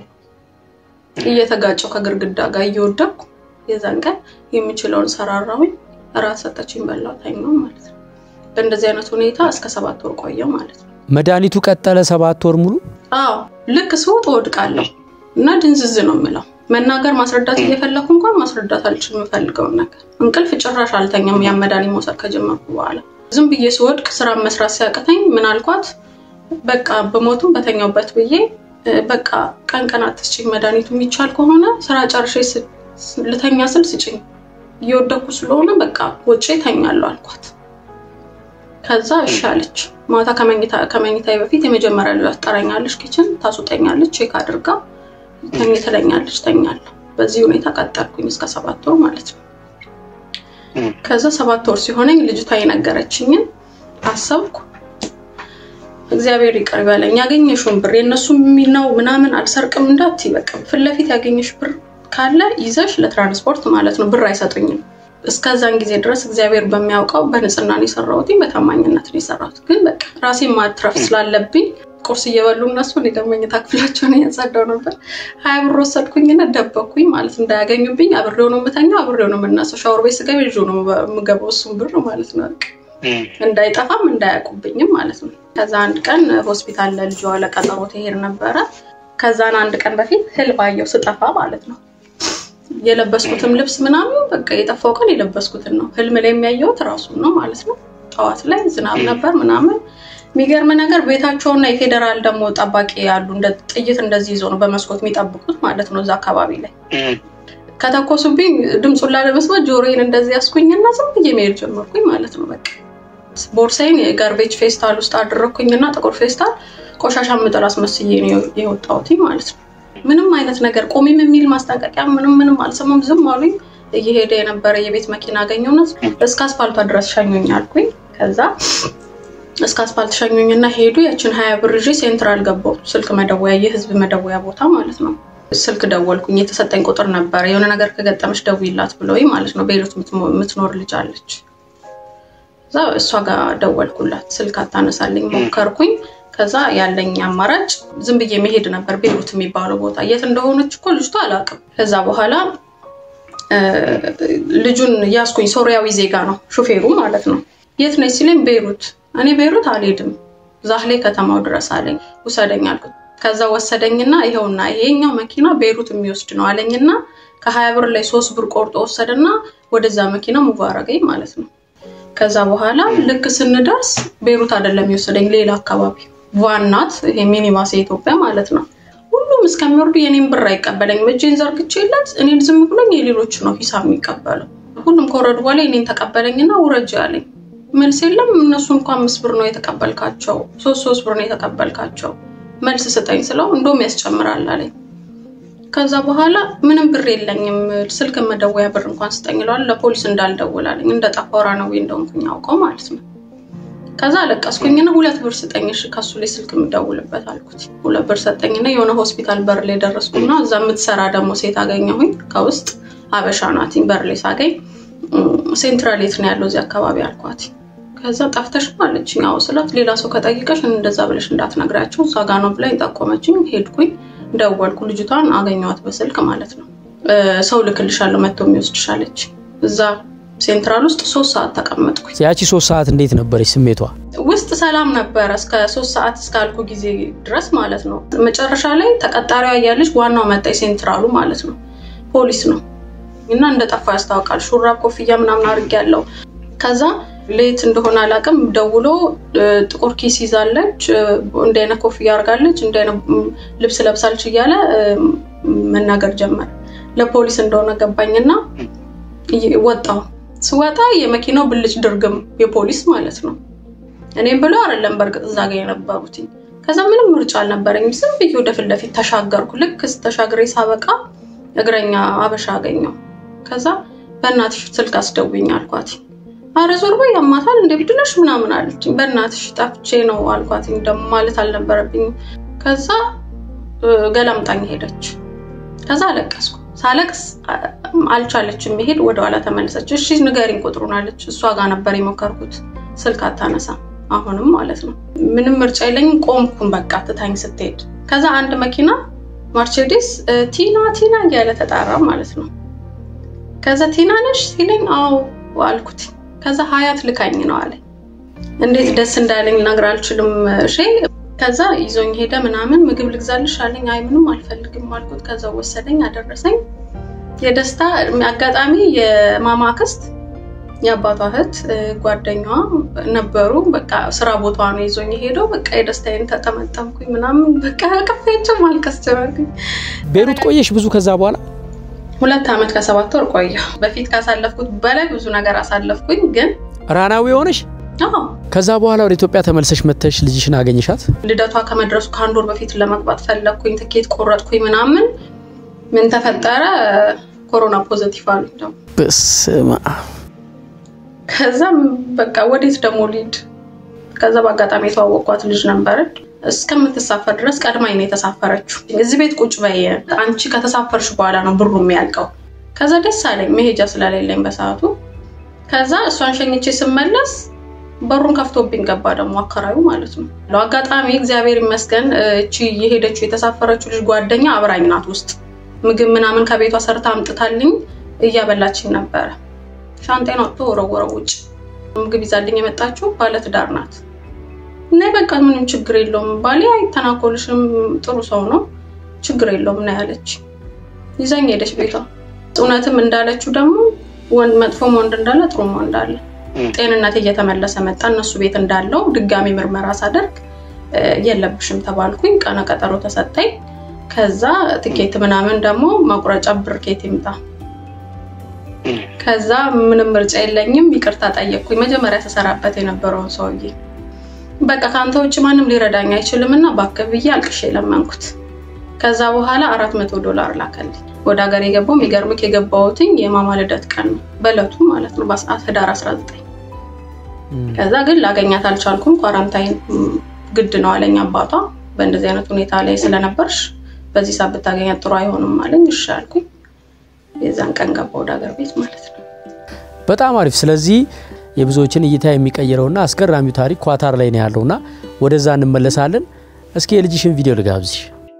እየተጋጨው ከግርግዳ ጋር እየወደኩ የዛን ቀን የምችለውን ሰራራሁኝ። እራት ሰጠችኝ፣ በላው፣ ተኛው ማለት ነው። በእንደዚህ አይነት ሁኔታ እስከ ሰባት ወር ቆየው ማለት ነው። መድኃኒቱ ቀጠለ ሰባት ወር ሙሉ። አዎ ልክ ስወጥ እወድቃለሁ እና ድንዝዝ ነው የምለው። መናገር ማስረዳት እየፈለኩ እንኳን ማስረዳት አልችልም የምፈልገውን ነገር። እንቅልፍ ጭራሽ አልተኛም። ያን መድኃኒት መውሰድ ከጀመርኩ በኋላ ዝም ብዬ ስወድቅ ስራ መስራት ሲያቅተኝ ምን አልኳት፣ በቃ በሞቱም በተኛውበት ብዬ በቃ ቀን ቀን አትስጭኝ፣ መድኃኒቱ የሚቻል ከሆነ ስራ ጨርሼ ልተኛ ስል ስጭኝ፣ እየወደኩ ስለሆነ በቃ ውጭ ተኛለሁ አልኳት። ከዛ እሺ አለች። ማታ ከመኝታ በፊት የመጀመሪያ ልጅ ትጠራኛለች፣ ኪችን ታስውጠኛለች፣ ቼክ አድርጋ ተኝ ትለኛለች፣ ተኛለሁ። በዚህ ሁኔታ ቀጠልኩኝ እስከ ሰባት ወር ማለት ነው። ከዛ ሰባት ወር ሲሆነኝ ልጅቷ የነገረችኝን አሰብኩ። እግዚአብሔር ይቅር ይበለኝ። ያገኘሽውን ብር የእነሱ የሚል ነው ምናምን አልሰርቅም እንዳትዪ፣ በቃ ፊት ለፊት ያገኘሽ ብር ካለ ይዘሽ ለትራንስፖርት ማለት ነው። ብር አይሰጡኝም። እስከዛን ጊዜ ድረስ እግዚአብሔር በሚያውቀው በንጽህና ነው የሰራሁት፣ በታማኝነት ነው የሰራሁት። ግን በቃ ራሴን ማትረፍ ስላለብኝ ቁርስ እየበሉ እነሱ እኔ ደግሞ መኝታ ክፍላቸውን እያጸዳሁ ነበር። ሀያ ብር ወሰድኩኝና ደበኩኝ ማለት እንዳያገኙብኝ። አብሬው ነው የምተኛው፣ አብሬው ነው የምነሳው። ሻወር ቤት ስገባ ይዤው ነው የምገባው እሱን ብር ማለት ነው። እንዳይጠፋም እንዳያውቁብኝም ማለት ነው። ከዛ አንድ ቀን ሆስፒታል ለልጇ ለቀጠሮ ትሄድ ነበረ። ከዛን አንድ ቀን በፊት ህልም አየሁ ስጠፋ ማለት ነው። የለበስኩትም ልብስ ምናምን በቃ የጠፋው ቀን የለበስኩትን ነው። ህልም ላይ የሚያየሁት ራሱን ነው ማለት ነው። ጠዋት ላይ ዝናብ ነበር ምናምን። የሚገርም ነገር ቤታቸውና የፌዴራል ደግሞ ጠባቂ ያሉ እንደ ጥይት እንደዚህ ይዞ ነው በመስኮት የሚጠብቁት ማለት ነው። እዛ አካባቢ ላይ ከተኮሱብኝ ድምፁን ላለመስማት ጆሮዬን እንደዚህ ያስኩኝና ዝም ብዬ መሄድ ጀመርኩኝ ማለት ነው። በቃ ቦርሳይን የጋርቤጅ ፌስታል ውስጥ አደረግኩኝና ጥቁር ፌስታል ቆሻሻ ምጥል አስመስዬ ነው የወጣሁት ማለት ነው። ምንም አይነት ነገር ቆሚም የሚል ማስጠንቀቂያ ምንም ምንም አልሰማም። ዝም አሉኝ። እየሄደ የነበረ የቤት መኪና አገኘውና እስከ አስፋልቷ ድረስ ሸኙኝ አልኩኝ። ከዛ እስከ አስፋልት ሸኙኝና ሄዱ። ያችን ሀያ ብር ይዤ ሴንትራል ገባሁ። ስልክ መደወያ የህዝብ መደወያ ቦታ ማለት ነው። ስልክ ደወልኩኝ። የተሰጠኝ ቁጥር ነበረ። የሆነ ነገር ከገጠመች ደውይላት ብለውኝ ማለት ነው። ቤይሩት የምትኖር ልጅ አለች። እዛ እሷ ጋር ደወልኩላት። ስልክ አታነሳልኝ ሞከርኩኝ። ከዛ ያለኝ አማራጭ ዝም ብዬ መሄድ ነበር። ቤይሩት የሚባለው ቦታ የት እንደሆነች እኮ ልጅቷ አላውቅም። ከዛ በኋላ ልጁን ያስኩኝ። ሶሪያዊ ዜጋ ነው ሹፌሩ ማለት ነው። የት ነች ሲለኝ ቤይሩት። እኔ ቤይሩት አልሄድም ዛህሌ ከተማው ድረስ አለኝ። ውሰደኝ አልኩት። ከዛ ወሰደኝና ይኸውና ይሄኛው መኪና ቤይሩት የሚወስድ ነው አለኝና ከሀያ ብር ላይ ሶስት ብር ቆርጦ ወሰደና ወደዛ መኪና ሙቭ አረገኝ ማለት ነው። ከዛ በኋላ ልክ ስንደርስ ቤይሩት አይደለም የወሰደኝ ሌላ አካባቢ ዋናት ይሄ ሚኒባስ የኢትዮጵያ ማለት ነው። ሁሉም እስከሚወርዱ የኔን ብር አይቀበለኝም። እጄን ዘርግቼለት እኔን ዝም ብሎኝ የሌሎች ነው ሂሳብ የሚቀበለው። ሁሉም ከወረዱ በኋላ የኔን ተቀበለኝና ውረጅ አለኝ። መልስ የለም። እነሱ እንኳ አምስት ብር ነው የተቀበልካቸው፣ ሶስት ሶስት ብር ነው የተቀበልካቸው፣ መልስ ስጠኝ ስለው እንደውም ያስጨምራል አለኝ። ከዛ በኋላ ምንም ብር የለኝም፣ ስልክ መደወያ ብር እንኳን ስጠኝ እለዋለሁ። ለፖሊስ እንዳልደውል አለኝ። እንደጠፋ ራናዊ እንደሆንኩኝ አውቀው ማለት ነው። ከዛ አለቀስኩኝና ሁለት ብር ስጠኝ እሺ ከሱ ላይ ስልክ የምደውልበት አልኩት። ሁለት ብር ሰጠኝና የሆነ ሆስፒታል በር ላይ ደረስኩና እዛ የምትሰራ ደግሞ ሴት አገኘሁኝ ከውስጥ አበሻ ናትኝ። በር ላይ ሳገኝ ሴንትራል የት ነው ያለው እዚህ አካባቢ አልኳት። ከዛ ጠፍተሽ አለችኝ። አዎ ስላት ሌላ ሰው ከጠይቀሽ እንደዛ ብለሽ እንዳትነግራቸው እዛ ጋ ነው ብላኝ ጠቆመችኝ። ሄድኩኝ፣ ደወልኩ። ልጅቷን አገኘኋት በስልክ ማለት ነው። ሰው ልክልሻለሁ መጥቶ የሚወስድሻለች እዛ ሴንትራል ውስጥ ሶስት ሰዓት ተቀመጥኩኝ። ያቺ ሶስት ሰዓት እንዴት ነበረች ስሜቷ? ውስጥ ሰላም ነበረ እስከ ሶስት ሰዓት እስካልኩ ጊዜ ድረስ ማለት ነው። መጨረሻ ላይ ተቀጣሪዋ እያለች ዋናው መጣ፣ ሴንትራሉ ማለት ነው። ፖሊስ ነው እና እንደጠፋ ያስታውቃል። ሹራብ ኮፍያ ምናምን አድርጌያለሁ። ከዛ ሌት እንደሆነ አላውቅም፣ ደውሎ ጥቁር ኪስ ይዛለች፣ እንዲህ አይነት ኮፍያ አድርጋለች፣ እንዲህ አይነት ልብስ ለብሳለች እያለ መናገር ጀመረ። ለፖሊስ እንደሆነ ገባኝና ወጣው ስወጣ የመኪናው ብልጭ ድርግም የፖሊስ ማለት ነው። እኔም ብሎ አይደለም በእርግጥ እዛ ጋ የነበሩት። ከዛ ምንም ምርጫ አልነበረኝም። ዝም ብዬ ወደ ፊት ለፊት ተሻገርኩ። ልክ ተሻግሬ ሳበቃ እግረኛ አበሻ አገኘው። ከዛ በእናትሽ ስልክ አስደውኝ አልኳት። አረ ዞር በይ ያማታል እንደ ብድነሽ ምናምን አለችኝ። በእናትሽ ጠፍቼ ነው አልኳት። ደግሞ ማለት አልነበረብኝም። ከዛ ገላምጣኝ ሄደች። ከዛ አለቀስኩ። ሳለቅስ አልቻለችም መሄድ፣ ወደኋላ ተመለሰች። እሺ ንገሪኝ ቁጥሩን አለች። እሷ ጋር ነበር የሞከርኩት። ስልክ አታነሳም አሁንም ማለት ነው። ምንም ምርጫ የለኝም። ቆምኩን በቃ ትታኝ ስትሄድ። ከዛ አንድ መኪና ማርቼዲስ ቲና ቲና እያለ ተጣራ ማለት ነው። ከዛ ቲና ነሽ ሲለኝ አዎ አልኩት። ከዛ ሀያት ልካኝ ነው አለ። እንዴት ደስ እንዳለኝ ልነግር አልችልም። እሺ ከዛ ይዞኝ ሄደ ምናምን ምግብ ልግዛልሽ አለኝ። አይ ምንም አልፈልግም አልኩት። ከዛ ወሰደኝ አደረሰኝ። የደስታ አጋጣሚ የማማ አክስት የአባቷ እህት ጓደኛዋ ነበሩ። በቃ ስራ ቦታ ነው ይዞኝ ሄደው በቃ የደስታዬን ተጠመጠምኩኝ ምናምን በቃ ቀፌያቸው ማልቀስ ጀመርኩኝ። ቤሩት ቆየሽ ብዙ ከዛ በኋላ ሁለት ዓመት ከሰባት ወር ቆየ። በፊት ካሳለፍኩት በላይ ብዙ ነገር አሳለፍኩኝ። ግን ራናዊ የሆነሽ ከዛ በኋላ ወደ ኢትዮጵያ ተመልሰሽ መተሽ ልጅሽን አገኘሻት? ልደቷ ከመድረሱ ከአንድ ወር በፊት ለመግባት ፈለግኩኝ። ትኬት ቆረጥኩኝ ምናምን። ምን ተፈጠረ? ኮሮና ፖዘቲቭ አሉ። በስመ አብ። ከዛም በቃ ወዴት ደግሞ ሊድ ከዛ በአጋጣሚ የተዋወቅኳት ልጅ ነበረች። እስከምትሳፈር ድረስ ቀድማኝ ነው የተሳፈረችው። እዚህ ቤት ቁጭ በይ አንቺ ከተሳፈርሽ በኋላ ነው ብሩ የሚያልቀው። ከዛ ደስ አለኝ መሄጃ ስለሌለኝ በሰዓቱ። ከዛ እሷን ሸኝቼ ስመለስ በሩን ከፍቶብኝ ገባ ደግሞ አከራዩ ማለት ነው። አጋጣሚ እግዚአብሔር ይመስገን እቺ የሄደችው የተሳፈረችው ልጅ ጓደኛ አብራኝ ናት ውስጥ ምግብ ምናምን ከቤቷ ሰርታ አምጥታልኝ እያበላችኝ ነበረ። ሻንጤን አውጥቶ ወረወረው ውጭ። ምግብ ይዛልኝ የመጣችው ባለትዳር ናት እና በቃ ምንም ችግር የለውም ባሌ አይተናኮልሽም፣ ጥሩ ሰው ነው፣ ችግር የለውም እና ያለች ይዛኝ ሄደች ቤቷ። እውነትም እንዳለችው ደግሞ መጥፎም ወንድ እንዳለ ጥሩም ወንድ አለ። ጤንነት እየተመለሰ መጣ። እነሱ ቤት እንዳለው ድጋሚ ምርመራ ሳደርግ የለብሽም ተባልኩኝ። ቀነ ቀጠሮ ተሰጠኝ። ከዛ ትኬት ምናምን ደግሞ መቁረጫ ብር ኬት ይምጣ። ከዛ ምንም ምርጫ የለኝም፣ ይቅርታ ጠየቅኩኝ። መጀመሪያ ተሰራበት የነበረውን ሰውዬ በቃ ከአንተ ውጭ ማንም ሊረዳኝ አይችልም እና እባክህ ብዬ አልቅሼ ለመንኩት። ከዛ በኋላ አራት መቶ ዶላር ላከልኝ። ወደ ሀገር የገባው የሚገርምክ የገባሁትኝ የማማ ልደት ቀን ነው በእለቱ ማለት ነው ህዳር 19 ከዛ ግን ላገኛት አልቻልኩም። ኳራንታይን ግድ ነው አለኝ አባቷ። በእንደዚህ አይነት ሁኔታ ላይ ስለነበርሽ በዚህ ሰዓት ብታገኛት ጥሩ አይሆንም አለኝ። እሺ አልኩኝ። የዛን ቀን ገባ ወደ ሀገር ቤት ማለት ነው። በጣም አሪፍ። ስለዚህ የብዙዎችን እይታ የሚቀይረውና አስገራሚው ታሪክ ኳታር ላይ ነው ያለውና ወደዛ እንመለሳለን። እስኪ የልጅሽን ቪዲዮ ልጋብዝሽ።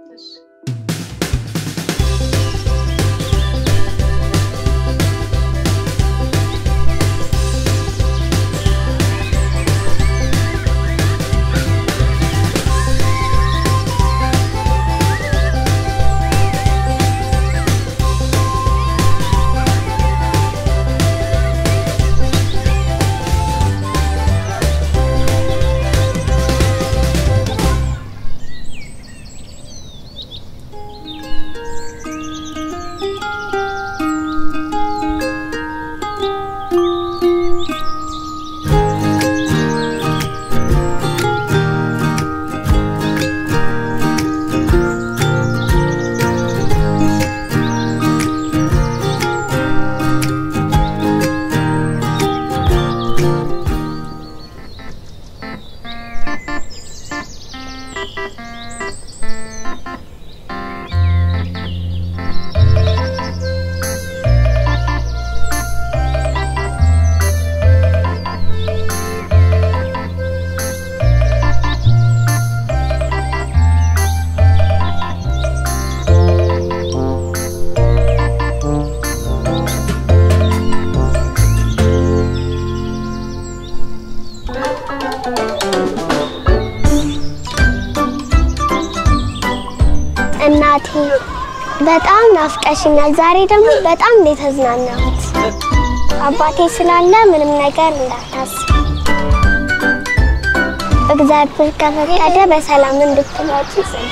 እናቴ በጣም ናፍቀሽኛል። ዛሬ ደግሞ በጣም ነው የተዝናናሁት። አባቴ ስላለ ምንም ነገር እንዳታስብ። እግዚአብሔር ከፈቀደ በሰላም እንድትመጪ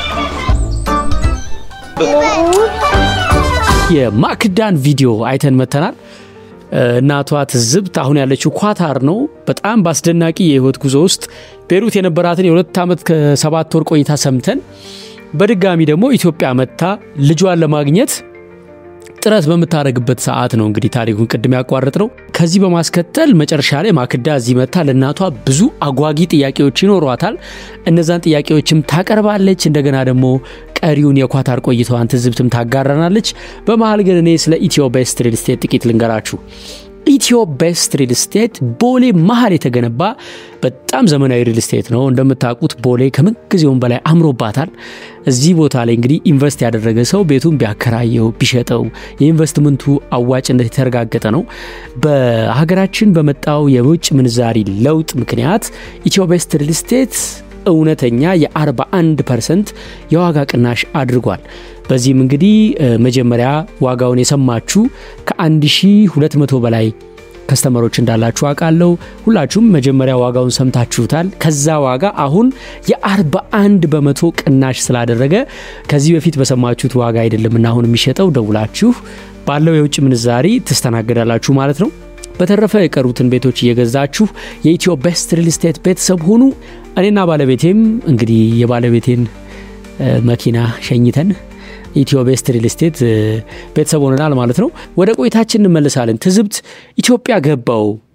የማክዳን ቪዲዮ አይተን መተናል። እናቷ ትዝብት አሁን ያለችው ኳታር ነው። በጣም በአስደናቂ የህይወት ጉዞ ውስጥ ቤሩት የነበራትን የሁለት ዓመት ከሰባት ወር ቆይታ ሰምተን በድጋሚ ደግሞ ኢትዮጵያ መጥታ ልጇን ለማግኘት ጥረት በምታደርግበት ሰዓት ነው እንግዲህ ታሪኩን ቅድም ያቋረጥ ነው። ከዚህ በማስከተል መጨረሻ ላይ ማክዳ እዚህ መጥታ ለእናቷ ብዙ አጓጊ ጥያቄዎች ይኖሯታል። እነዛን ጥያቄዎችም ታቀርባለች። እንደገና ደግሞ ቀሪውን የኳታር ቆይታዋን ትዝብትም ታጋራናለች። በመሀል ግን እኔ ስለ ኢትዮ ቤስት ሪል ስቴት ጥቂት ልንገራችሁ። ኢትዮ ቤስት ሪል ስቴት ቦሌ መሀል የተገነባ በጣም ዘመናዊ ሪል ስቴት ነው። እንደምታውቁት ቦሌ ከምንጊዜውም በላይ አምሮባታል። እዚህ ቦታ ላይ እንግዲህ ኢንቨስት ያደረገ ሰው ቤቱን ቢያከራየው ቢሸጠው የኢንቨስትመንቱ አዋጭነት የተረጋገጠ ነው። በሀገራችን በመጣው የውጭ ምንዛሪ ለውጥ ምክንያት ኢትዮ ቤስት ሪል ስቴት እውነተኛ የ41 ፐርሰንት የዋጋ ቅናሽ አድርጓል። በዚህም እንግዲህ መጀመሪያ ዋጋውን የሰማችሁ ከ1200 በላይ ከስተመሮች እንዳላችሁ አውቃለሁ። ሁላችሁም መጀመሪያ ዋጋውን ሰምታችሁታል። ከዛ ዋጋ አሁን የ41 በመቶ ቅናሽ ስላደረገ ከዚህ በፊት በሰማችሁት ዋጋ አይደለምና አሁን የሚሸጠው ደውላችሁ ባለው የውጭ ምንዛሪ ትስተናገዳላችሁ ማለት ነው። በተረፈ የቀሩትን ቤቶች እየገዛችሁ የኢትዮ ቤስት ሪል ስቴት ቤተሰብ ሁኑ። እኔና ባለቤቴም እንግዲህ የባለቤቴን መኪና ሸኝተን ኢትዮ ቤስት ሪል ስቴት ቤተሰብ ሆነናል ማለት ነው። ወደ ቆይታችን እንመልሳለን። ትዝብት ኢትዮጵያ ገባው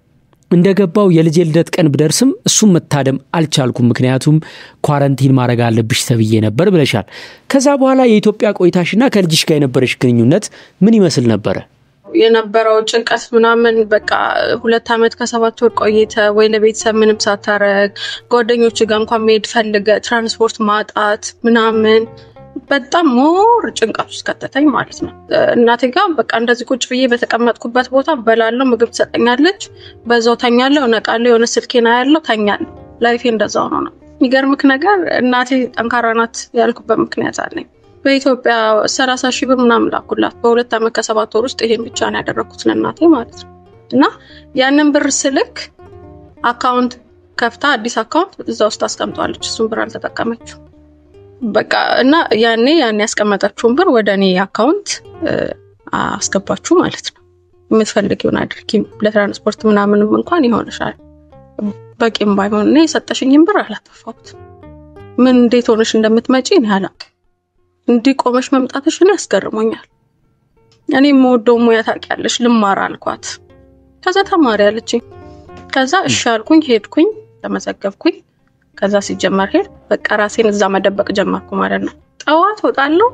እንደገባው የልጄ ልደት ቀን ብደርስም እሱም መታደም አልቻልኩም፣ ምክንያቱም ኳረንቲን ማድረግ አለብሽ ተብዬ ነበር ብለሻል። ከዛ በኋላ የኢትዮጵያ ቆይታሽና ከልጅሽ ጋር የነበረሽ ግንኙነት ምን ይመስል ነበረ? የነበረው ጭንቀት ምናምን በቃ ሁለት ዓመት ከሰባት ወር ቆይተ ወይ ለቤተሰብ ምንም ሳታረግ ጓደኞች ጋር እንኳን መሄድ ፈልገ ትራንስፖርት ማጣት ምናምን በጣም ሞር ጭንቀት ውስጥ ከተተኝ ማለት ነው። እናቴ ጋር በቃ እንደዚህ ቁጭ ብዬ በተቀመጥኩበት ቦታ በላለው፣ ምግብ ትሰጠኛለች፣ በዛው ተኛለሁ፣ እነቃለሁ፣ የሆነ ስልኬና ያለው ተኛለሁ። ላይፌ እንደዛው ነው ነው። የሚገርምክ ነገር እናቴ ጠንካራ ናት ያልኩበት ምክንያት አለኝ። በኢትዮጵያ ሰላሳ ሺህ ብር ምናምን ላኩላት በሁለት ዓመት ከሰባት ወር ውስጥ ይሄን ብቻ ነው ያደረግኩት ለእናቴ ማለት ነው። እና ያንን ብር ስልክ አካውንት ከፍታ አዲስ አካውንት እዛ ውስጥ አስቀምጠዋለች። እሱን ብር አልተጠቀመችው በቃ እና ያኔ ያኔ ያስቀመጠችውን ብር ወደ እኔ አካውንት አስገባችሁ ማለት ነው። የምትፈልጊውን አድርጊ፣ ለትራንስፖርት ምናምንም እንኳን ይሆንሻል። በቂም ባይሆን እኔ የሰጠሽኝን ብር አላጠፋሁት። ምን እንዴት ሆነሽ እንደምትመጪ እኔ አላውቅም። እንዲህ ቆመሽ መምጣትሽ እኔ ያስገርሞኛል። እኔ የምወደው ሙያ ታውቂያለሽ፣ ልማር አልኳት። ከዛ ተማሪ አለችኝ። ከዛ እሺ አልኩኝ፣ ሄድኩኝ፣ ተመዘገብኩኝ። ከዛ ሲጀመር ሄድ በቃ ራሴን እዛ መደበቅ ጀመርኩ ማለት ነው። ጠዋት ወጣለሁ፣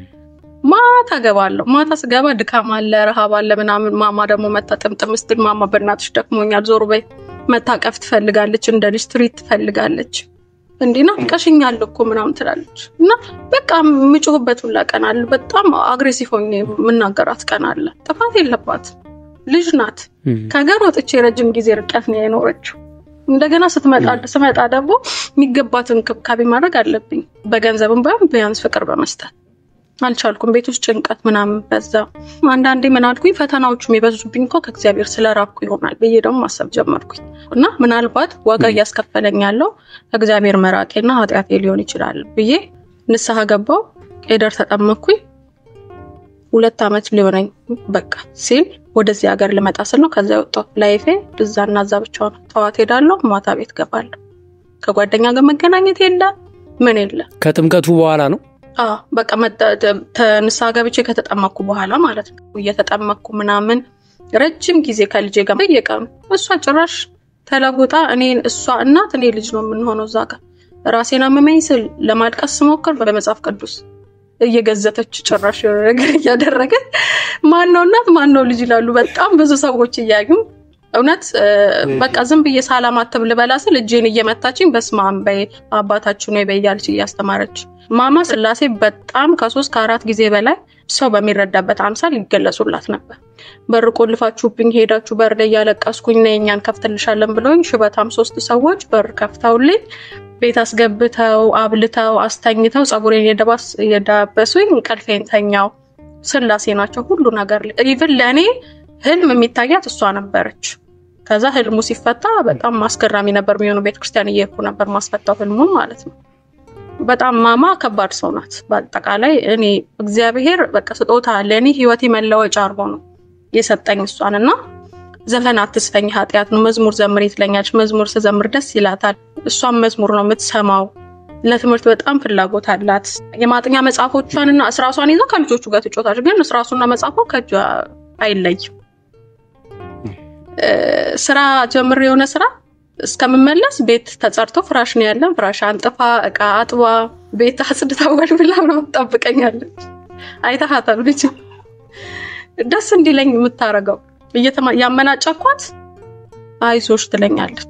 ማታ ገባለሁ። ማታ ስገባ ድካም አለ፣ ረሃብ አለ ምናምን። ማማ ደግሞ መታ ጥምጥም ስትል ማማ በእናትሽ ደክሞኛል፣ ዞር በይ። መታቀፍ ትፈልጋለች፣ እንደ ልጅ ትሪት ትፈልጋለች። እንዲህ ናፍቀሽኛል እኮ ምናምን ትላለች። እና በቃ የምጮህበት ሁላ ቀን አለ። በጣም አግሬሲቭ ሆኜ የምናገራት ቀን አለ። ጥፋት የለባት ልጅ ናት። ከሀገር ወጥቼ ረጅም ጊዜ ርቀት ነው የኖረችው። እንደገና ስትመጣ ስመጣ ደግሞ የሚገባትን እንክብካቤ ማድረግ አለብኝ። በገንዘብም ባይሆን ቢያንስ ፍቅር በመስጠት አልቻልኩም። ቤት ውስጥ ጭንቀት ምናምን በዛ። አንዳንዴ ምን አልኩኝ፣ ፈተናዎቹ የሚበዙብኝ እኮ ከእግዚአብሔር ስለራቅኩ ይሆናል ብዬ ደግሞ ማሰብ ጀመርኩኝ። እና ምናልባት ዋጋ እያስከፈለኝ ያለው ከእግዚአብሔር መራቄና ኃጢአቴ ሊሆን ይችላል ብዬ ንስሐ ገባው። ቄደር ተጠመኩኝ። ሁለት ዓመት ሊሆነኝ በቃ ሲል ወደዚህ ሀገር ልመጣ ስል ነው ከዛ የወጣው ላይፌ እዛና እዛ ብቻ ነው። ጠዋት ሄዳለሁ፣ ማታ ቤት ገባለሁ። ከጓደኛ ጋር መገናኘት የለ ምን የለ። ከጥምቀቱ በኋላ ነው በቃ ንስሐ ገብቼ ከተጠመኩ በኋላ ማለት ነው። እየተጠመኩ ምናምን ረጅም ጊዜ ከልጄ ጋር በየቀኑ እሷ ጭራሽ ተለውጣ እኔ እሷ እናት እኔ ልጅ ነው የምንሆነው። እዛ ጋር ራሴን አመመኝ ስል ለማልቀስ ስሞክር በመጽሐፍ ቅዱስ እየገዘተች ጭራሽ የሆነ ነገር እያደረገ ማነው እናት ማነው ልጅ ይላሉ። በጣም ብዙ ሰዎች እያዩ እውነት በቃ ዝም ብዬ ሳላማትብ ልበላ ስል እጄን እየመታችኝ በስመ አብ በይ አባታችን ነው በያለች እያስተማረች ማማ ስላሴ በጣም ከሶስት ከአራት ጊዜ በላይ ሰው በሚረዳበት አምሳል ይገለጹላት ነበር። በር ቆልፋችሁብኝ ሄዳችሁ በር ላይ እያለቀስኩኝ ነ እኛን ከፍትልሻለን ብለውኝ ሽበታም ሶስት ሰዎች በር ከፍተውልኝ ቤት አስገብተው አብልተው አስተኝተው ፀጉሬን የዳበሱኝ እንቅልፌን ተኛው። ስላሴ ናቸው ሁሉ ነገር። ኢቭን ለእኔ ህልም የሚታያት እሷ ነበረች። ከዛ ህልሙ ሲፈታ በጣም አስገራሚ ነበር የሚሆነው። ቤተክርስቲያን እየሄድኩ ነበር ማስፈታው ህልሙን ማለት ነው። በጣም ማማ ከባድ ሰው ናት። በአጠቃላይ እኔ እግዚአብሔር በቃ ስጦታ ለእኔ ህይወቴ መለወጫ አድርጎ ነው የሰጠኝ እሷን እና ዘፈን አትስፈኝ ኃጢአት ነው መዝሙር ዘምሪ ትለኛለች። መዝሙር ስዘምር ደስ ይላታል። እሷን መዝሙር ነው የምትሰማው። ለትምህርት በጣም ፍላጎት አላት። የማጥኛ መጽሐፎቿን እና እስራሷን ይዛ ከልጆቹ ጋር ትጮታለች። ግን እስራሱና መጽሐፏ ከእጇ አይለይም። ስራ ጀምር የሆነ ስራ እስከምመለስ ቤት ተጸርቶ ፍራሽ ነው ያለን። ፍራሽ አንጥፋ እቃ አጥባ ቤት አጽድታ ወልብላ ነው ትጠብቀኛለች። አይተሃታል ልጅ ደስ እንዲለኝ የምታደርገው ያመናጨኳት አይዞሽ ትለኛለች።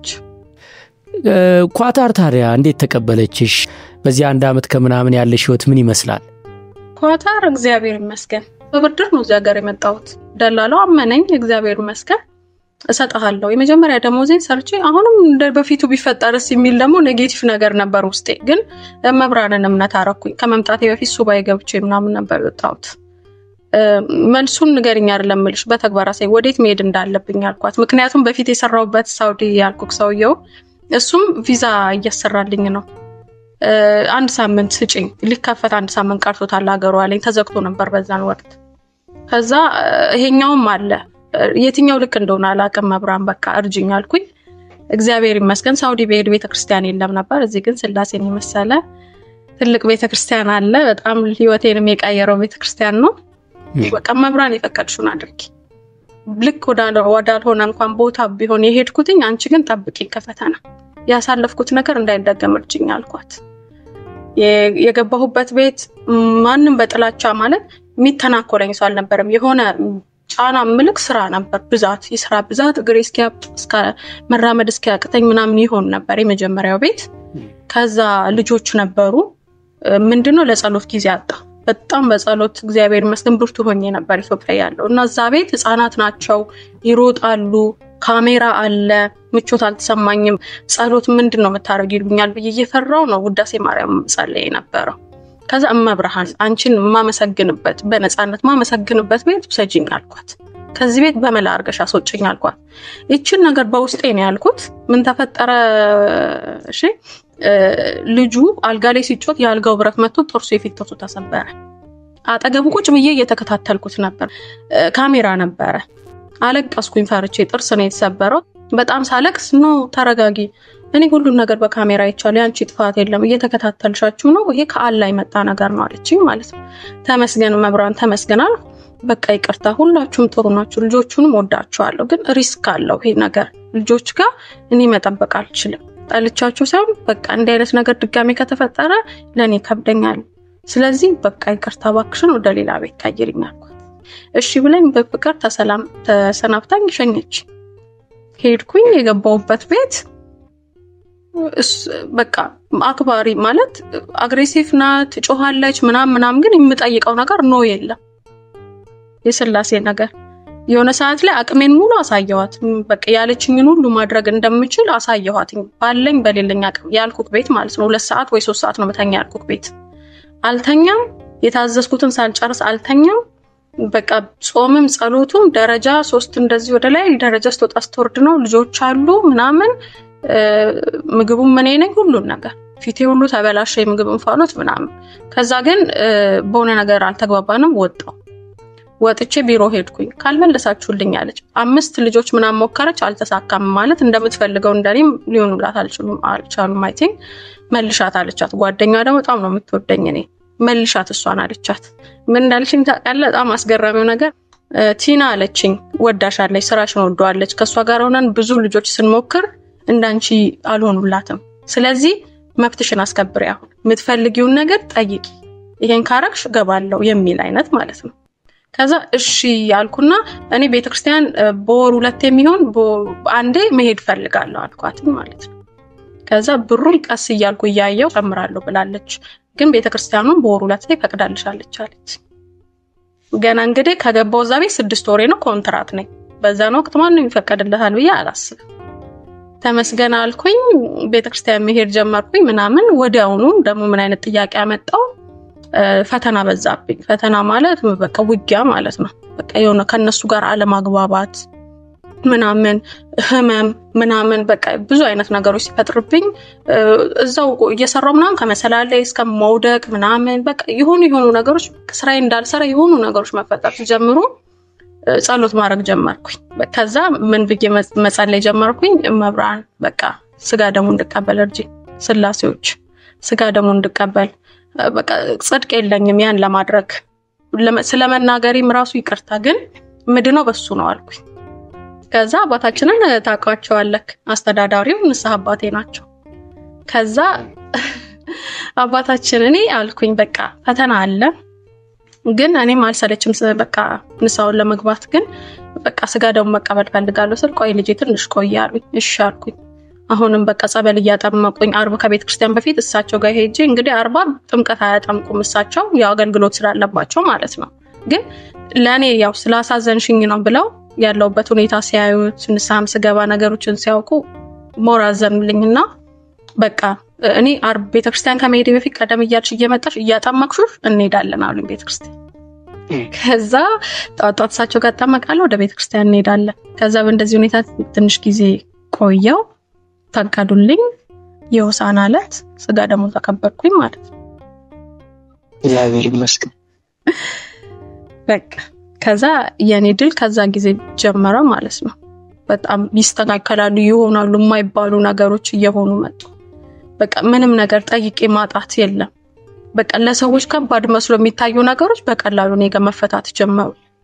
ኳታር ታዲያ እንዴት ተቀበለችሽ? በዚህ አንድ ዓመት ከምናምን ያለሽ ህይወት ምን ይመስላል? ኳታር እግዚአብሔር ይመስገን በብድር ነው እዚህ ሀገር የመጣሁት። ደላላው አመነኝ፣ እግዚአብሔር ይመስገን እሰጥሃለሁ የመጀመሪያ ደሞዜን ሰርቼ አሁንም እንደ በፊቱ ቢፈጠርስ የሚል ደግሞ ኔጌቲቭ ነገር ነበር ውስጤ። ግን መብራንን እምነት አረኩኝ። ከመምጣቴ በፊት ሱባኤ ገብቼ ምናምን ነበር የወጣሁት። መልሱን ንገሪኝ አይደለም እምልሽ በተግባር አሳይ ወዴት መሄድ እንዳለብኝ አልኳት። ምክንያቱም በፊት የሰራሁበት ሳውዲ ያልኩክ ሰውየው እሱም ቪዛ እያሰራልኝ ነው። አንድ ሳምንት ስጭኝ ሊከፈት አንድ ሳምንት ቀርቶታል ሀገሩ አለኝ። ተዘግቶ ነበር በዛን ወቅት። ከዛ ይሄኛውም አለ የትኛው ልክ እንደሆነ አላውቅም። መብራን በቃ እርጅኝ አልኩኝ። እግዚአብሔር ይመስገን ሳውዲ በሄድ ቤተክርስቲያን የለም ነበር። እዚህ ግን ስላሴን የመሰለ ትልቅ ቤተክርስቲያን አለ። በጣም ህይወቴንም የቀየረው ቤተክርስቲያን ነው። በቃ መብራን የፈቀድሽውን አድርጊ ልክ ወዳልሆነ እንኳን ቦታ ቢሆን የሄድኩትኝ፣ አንቺ ግን ጠብቂኝ ከፈተና ያሳለፍኩት ነገር እንዳይደገም እርጅኝ አልኳት። የገባሁበት ቤት ማንም በጥላቻ ማለት የሚተናኮለኝ ሰው አልነበረም። የሆነ ጫና ምልክ ስራ ነበር ብዛት፣ የስራ ብዛት እግሬ እስኪያብጥ እስከ መራመድ እስኪያቅተኝ ምናምን ይሆን ነበር የመጀመሪያው ቤት። ከዛ ልጆች ነበሩ። ምንድነው ለጸሎት ጊዜ አጣ። በጣም በጸሎት እግዚአብሔር ይመስገን ብርቱ ሆኜ ነበር ኢትዮጵያ ያለው እና እዛ ቤት ህፃናት ናቸው፣ ይሮጣሉ፣ ካሜራ አለ፣ ምቾት አልተሰማኝም። ጸሎት ምንድን ነው የምታደርጊ ይሉኛል ብዬ እየፈራው ነው ውዳሴ ማርያም ጸለይ የነበረው። ከዛ እመብርሃን አንቺን የማመሰግንበት በነፃነት ማመሰግንበት ቤት ውሰጂኝ አልኳት። ከዚህ ቤት በመላ አድርገሽ አስወጭኝ አልኳት። ይችን ነገር በውስጤ ነው ያልኩት። ምን ተፈጠረ? እሺ ልጁ አልጋ ላይ ሲጮት የአልጋው ብረት መቶ ጥርሱ የፊት ጥርሱ ተሰበረ። አጠገቡ ቁጭ ብዬ እየተከታተልኩት ነበር። ካሜራ ነበረ። አለቀስኩኝ ፈርቼ። ጥርስ ነው የተሰበረው። በጣም ሳለቅስ ኖ ተረጋጊ፣ እኔ ሁሉን ነገር በካሜራ አይቻለሁ፣ ያንቺ ጥፋት የለም፣ እየተከታተልሻችሁ ነው፣ ይሄ ከአላ የመጣ ነገር ነው አለችኝ ማለት ነው። ተመስገን መብራን ተመስገናል። በቃ ይቅርታ፣ ሁላችሁም ጥሩ ናችሁ፣ ልጆቹንም ወዳችኋለሁ፣ ግን ሪስክ አለው ይሄ ነገር ልጆች ጋር እኔ መጠበቅ አልችልም። ጠልቻችሁ ሳይሆን በቃ እንዲህ አይነት ነገር ድጋሜ ከተፈጠረ ለእኔ ከብደኛል። ስለዚህ በቃ ይቅርታ እባክሽን ወደ ሌላ ቤት ቀይሪኝ አልኳት። እሺ ብለኝ በፍቅር ተሰላም ተሰናብታኝ ሸኘች። ሄድኩኝ የገባሁበት ቤት በቃ አክባሪ ማለት አግሬሲቭ ናት፣ ጮኋለች ምናም ምናም፣ ግን የምጠይቀው ነገር ኖ የለም። የስላሴ ነገር የሆነ ሰዓት ላይ አቅሜን ሙሉ አሳየኋት። በቃ ያለችኝን ሁሉ ማድረግ እንደምችል አሳየኋት። ባለኝ በሌለኝ አቅም ያልኩክ ቤት ማለት ነው። ሁለት ሰዓት ወይ ሶስት ሰዓት ነው በተኛ ያልኩክ ቤት አልተኛም። የታዘዝኩትን ሳልጨርስ አልተኛም። በቃ ጾምም ጸሎቱም ደረጃ ሶስት እንደዚህ ወደ ላይ ደረጃ ስትወጣ ስትወርድ ነው። ልጆች አሉ ምናምን ምግቡም እኔ ነኝ ሁሉን ነገር ፊቴ ሁሉ ተበላሸ፣ የምግብ እንፋሎት ምናምን። ከዛ ግን በሆነ ነገር አልተግባባንም። ወጣው ወጥቼ ቢሮ ሄድኩኝ። ካልመለሳችሁልኝ አለች። አምስት ልጆች ምናምን ሞከረች፣ አልተሳካም። ማለት እንደምትፈልገው እንደኔም ሊሆኑላት አልቻሉም። አይ ቲንክ መልሻት አለቻት። ጓደኛ ደግሞ በጣም ነው የምትወደኝ እኔ መልሻት እሷን አለቻት። ምን እንዳለችኝ ታውቃለህ? በጣም አስገራሚው ነገር ቲና አለችኝ፣ ወዳሻለች፣ ስራሽን ወደዋለች። ከእሷ ጋር ሆነን ብዙ ልጆች ስንሞክር እንዳንቺ አልሆኑላትም። ስለዚህ መብትሽን አስከብሪ፣ አሁን የምትፈልጊውን ነገር ጠይቂ፣ ይሄን ካረግሽ እገባለሁ የሚል አይነት ማለት ነው። ከዛ እሺ ያልኩና እኔ ቤተክርስቲያን በወር ሁለት የሚሆን አንዴ መሄድ ፈልጋለሁ አልኳትም ማለት ነው። ከዛ ብሩን ቀስ እያልኩ እያየው ጨምራለሁ ብላለች። ግን ቤተክርስቲያኑን በወር ሁለት ላይ ፈቅዳልሻለች አለች። ገና እንግዲህ ከገባው እዛ ቤት ስድስት ወሬ ነው ኮንትራት ነኝ። በዛን ወቅት ማንም ይፈቀድለታል ብዬ አላስብም። ተመስገን አልኩኝ። ቤተክርስቲያን መሄድ ጀመርኩኝ ምናምን። ወዲያውኑ ደግሞ ምን አይነት ጥያቄ ያመጣው ፈተና በዛብኝ። ፈተና ማለት በቃ ውጊያ ማለት ነው። በቃ የሆነ ከነሱ ጋር አለማግባባት ምናምን ህመም ምናምን በቃ ብዙ አይነት ነገሮች ሲፈጥርብኝ እዛው እየሰራው ምናምን ከመሰላል ላይ እስከ መውደቅ ምናምን በቃ የሆኑ የሆኑ ነገሮች ስራዬ እንዳልሰራ የሆኑ ነገሮች መፈጠር ሲጀምሩ ጸሎት ማድረግ ጀመርኩኝ። ከዛ ምን ብዬ መጸለይ ጀመርኩኝ። መብራን በቃ ስጋ ደግሞ እንድቀበል እርጂ፣ ስላሴዎች ስጋ ደግሞ እንድቀበል በቃ ጽድቅ የለኝም ያን ለማድረግ ስለመናገሪም ራሱ ይቅርታ፣ ግን ምድነው በሱ ነው አልኩኝ። ከዛ አባታችንን ታውቃቸዋለህ፣ አስተዳዳሪው ንስሐ አባቴ ናቸው። ከዛ አባታችን እኔ አልኩኝ በቃ ፈተና አለ ግን እኔም አልሰለችም። በቃ ንስሐውን ለመግባት ግን በቃ ስጋ ደግሞ መቀበል ፈልጋለሁ ስል ቆይ ልጄ ትንሽ ቆይ አሉኝ። እሺ አልኩኝ። አሁንም በቃ ጸበል እያጠመቁኝ አርብ ከቤተ ክርስቲያን በፊት እሳቸው ጋር ሄጄ እንግዲህ አርባ ጥምቀት አያጠምቁም እሳቸው ያው አገልግሎት ስላለባቸው ማለት ነው። ግን ለእኔ ያው ስላሳዘንሽኝ ነው ብለው ያለውበት ሁኔታ ሲያዩት ንስሐም ስገባ ነገሮችን ሲያውቁ ሞር አዘኑልኝና በቃ እኔ አርብ ቤተክርስቲያን ከመሄድ በፊት ቀደም እያልሽ እየመጣሽ እያጠመቅሹ እንሄዳለን አሉኝ ቤተክርስቲያን። ከዛ ጠዋት ጠዋት እሳቸው ጋር እጠመቃለሁ፣ ወደ ቤተክርስቲያን እንሄዳለን። ከዛ በእንደዚህ ሁኔታ ትንሽ ጊዜ ቆየው፣ ፈቀዱልኝ። የሆሳዕና ዕለት ስጋ ደግሞ ተቀበልኩኝ ማለት ነው። እግዚአብሔር ይመስገን። በቃ ከዛ የኔ ድል ከዛ ጊዜ ጀመረ ማለት ነው። በጣም ይስተካከላሉ ይሆናሉ የማይባሉ ነገሮች እየሆኑ መጡ። በቃ ምንም ነገር ጠይቄ ማጣት የለም። በቃ ለሰዎች ከባድ መስሎ የሚታዩ ነገሮች በቀላሉ እኔ ጋር መፈታት ጀመሩ።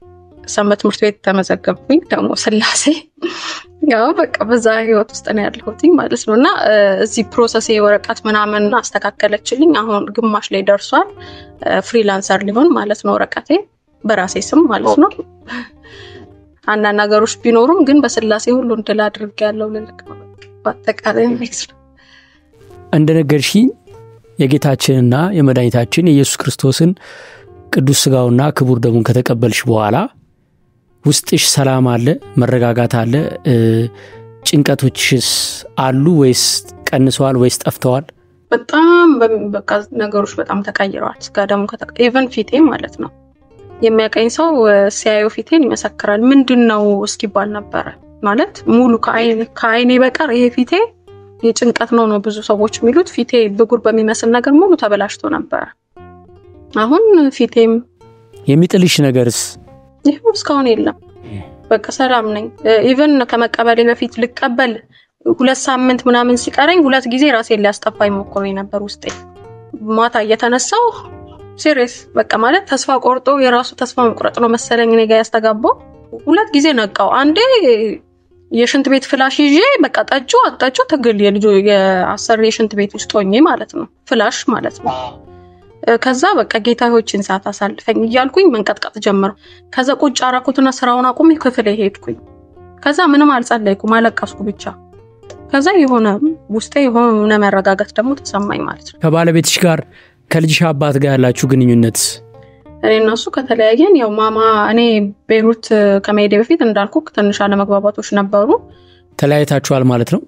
ሰንበት ትምህርት ቤት ተመዘገብኩኝ። ደግሞ ስላሴ ያው በቃ በዛ ህይወት ውስጥ ነው ያለሁት ማለት ነው። እና እዚህ ፕሮሰስ ወረቀት ምናምን አስተካከለችልኝ። አሁን ግማሽ ላይ ደርሷል። ፍሪላንሰር ሊሆን ማለት ነው ወረቀቴ በራሴ ስም ማለት ነው። አንዳንድ ነገሮች ቢኖሩም ግን በስላሴ ሁሉ እንድል አድርግ ያለው ልልቅ ነው በአጠቃላይ ማለት ነው። እንደነገርሽኝ የጌታችንና የመድኃኒታችን የኢየሱስ ክርስቶስን ቅዱስ ስጋውና ክቡር ደሙን ከተቀበልሽ በኋላ ውስጥሽ ሰላም አለ፣ መረጋጋት አለ። ጭንቀቶችስ አሉ ወይስ ቀንሰዋል ወይስ ጠፍተዋል? በጣም በቃ ነገሮች በጣም ተቀይረዋል። ስጋ ደግሞ ኢቨን ፊቴ ማለት ነው የሚያቀኝ ሰው ሲያየው ፊቴን ይመሰክራል። ምንድን ነው እስኪባል ነበረ ማለት ሙሉ ከአይኔ በቀር ይሄ ፊቴ የጭንቀት ነው ነው ብዙ ሰዎች የሚሉት ፊቴ ብጉር በሚመስል ነገር ሙሉ ተበላሽቶ ነበረ። አሁን ፊቴም የሚጥልሽ ነገርስ ይህም እስካሁን የለም። በቃ ሰላም ነኝ። ኢቨን ከመቀበሌ በፊት ልቀበል ሁለት ሳምንት ምናምን ሲቀረኝ ሁለት ጊዜ ራሴን ሊያስጠፋኝ ሞክሮ ነበር ውስጤ ማታ እየተነሳው ሲሪየስ በቃ ማለት ተስፋ ቆርጦ የራሱ ተስፋ መቁረጥ ነው መሰለኝ እኔ ጋ ያስተጋባው። ሁለት ጊዜ ነቃው። አንዴ የሽንት ቤት ፍላሽ ይዤ በቃ ጠጩ አጠጩ ትግል የልጆ የአሰሪ የሽንት ቤት ውስጥ ሆኜ ማለት ነው ፍላሽ ማለት ነው። ከዛ በቃ ጌታዎችን ሰዓት አሳልፈኝ እያልኩኝ መንቀጥቀጥ ጀመረው። ከዛ ቁጭ አራኩትና ስራውን አቁሜ ክፍል ሄድኩኝ። ከዛ ምንም አልጸለይኩም፣ አለቀስኩ ብቻ። ከዛ የሆነ ውስጤ የሆነ መረጋጋት ደግሞ ተሰማኝ ማለት ነው። ከባለቤትሽ ጋር ከልጅሽ አባት ጋር ያላችሁ ግንኙነት እኔ እነሱ ከተለያየን ያው ማማ እኔ ቤሩት ከመሄዴ በፊት እንዳልኩ ትንሽ አለመግባባቶች ነበሩ። ተለያይታችኋል ማለት ነው።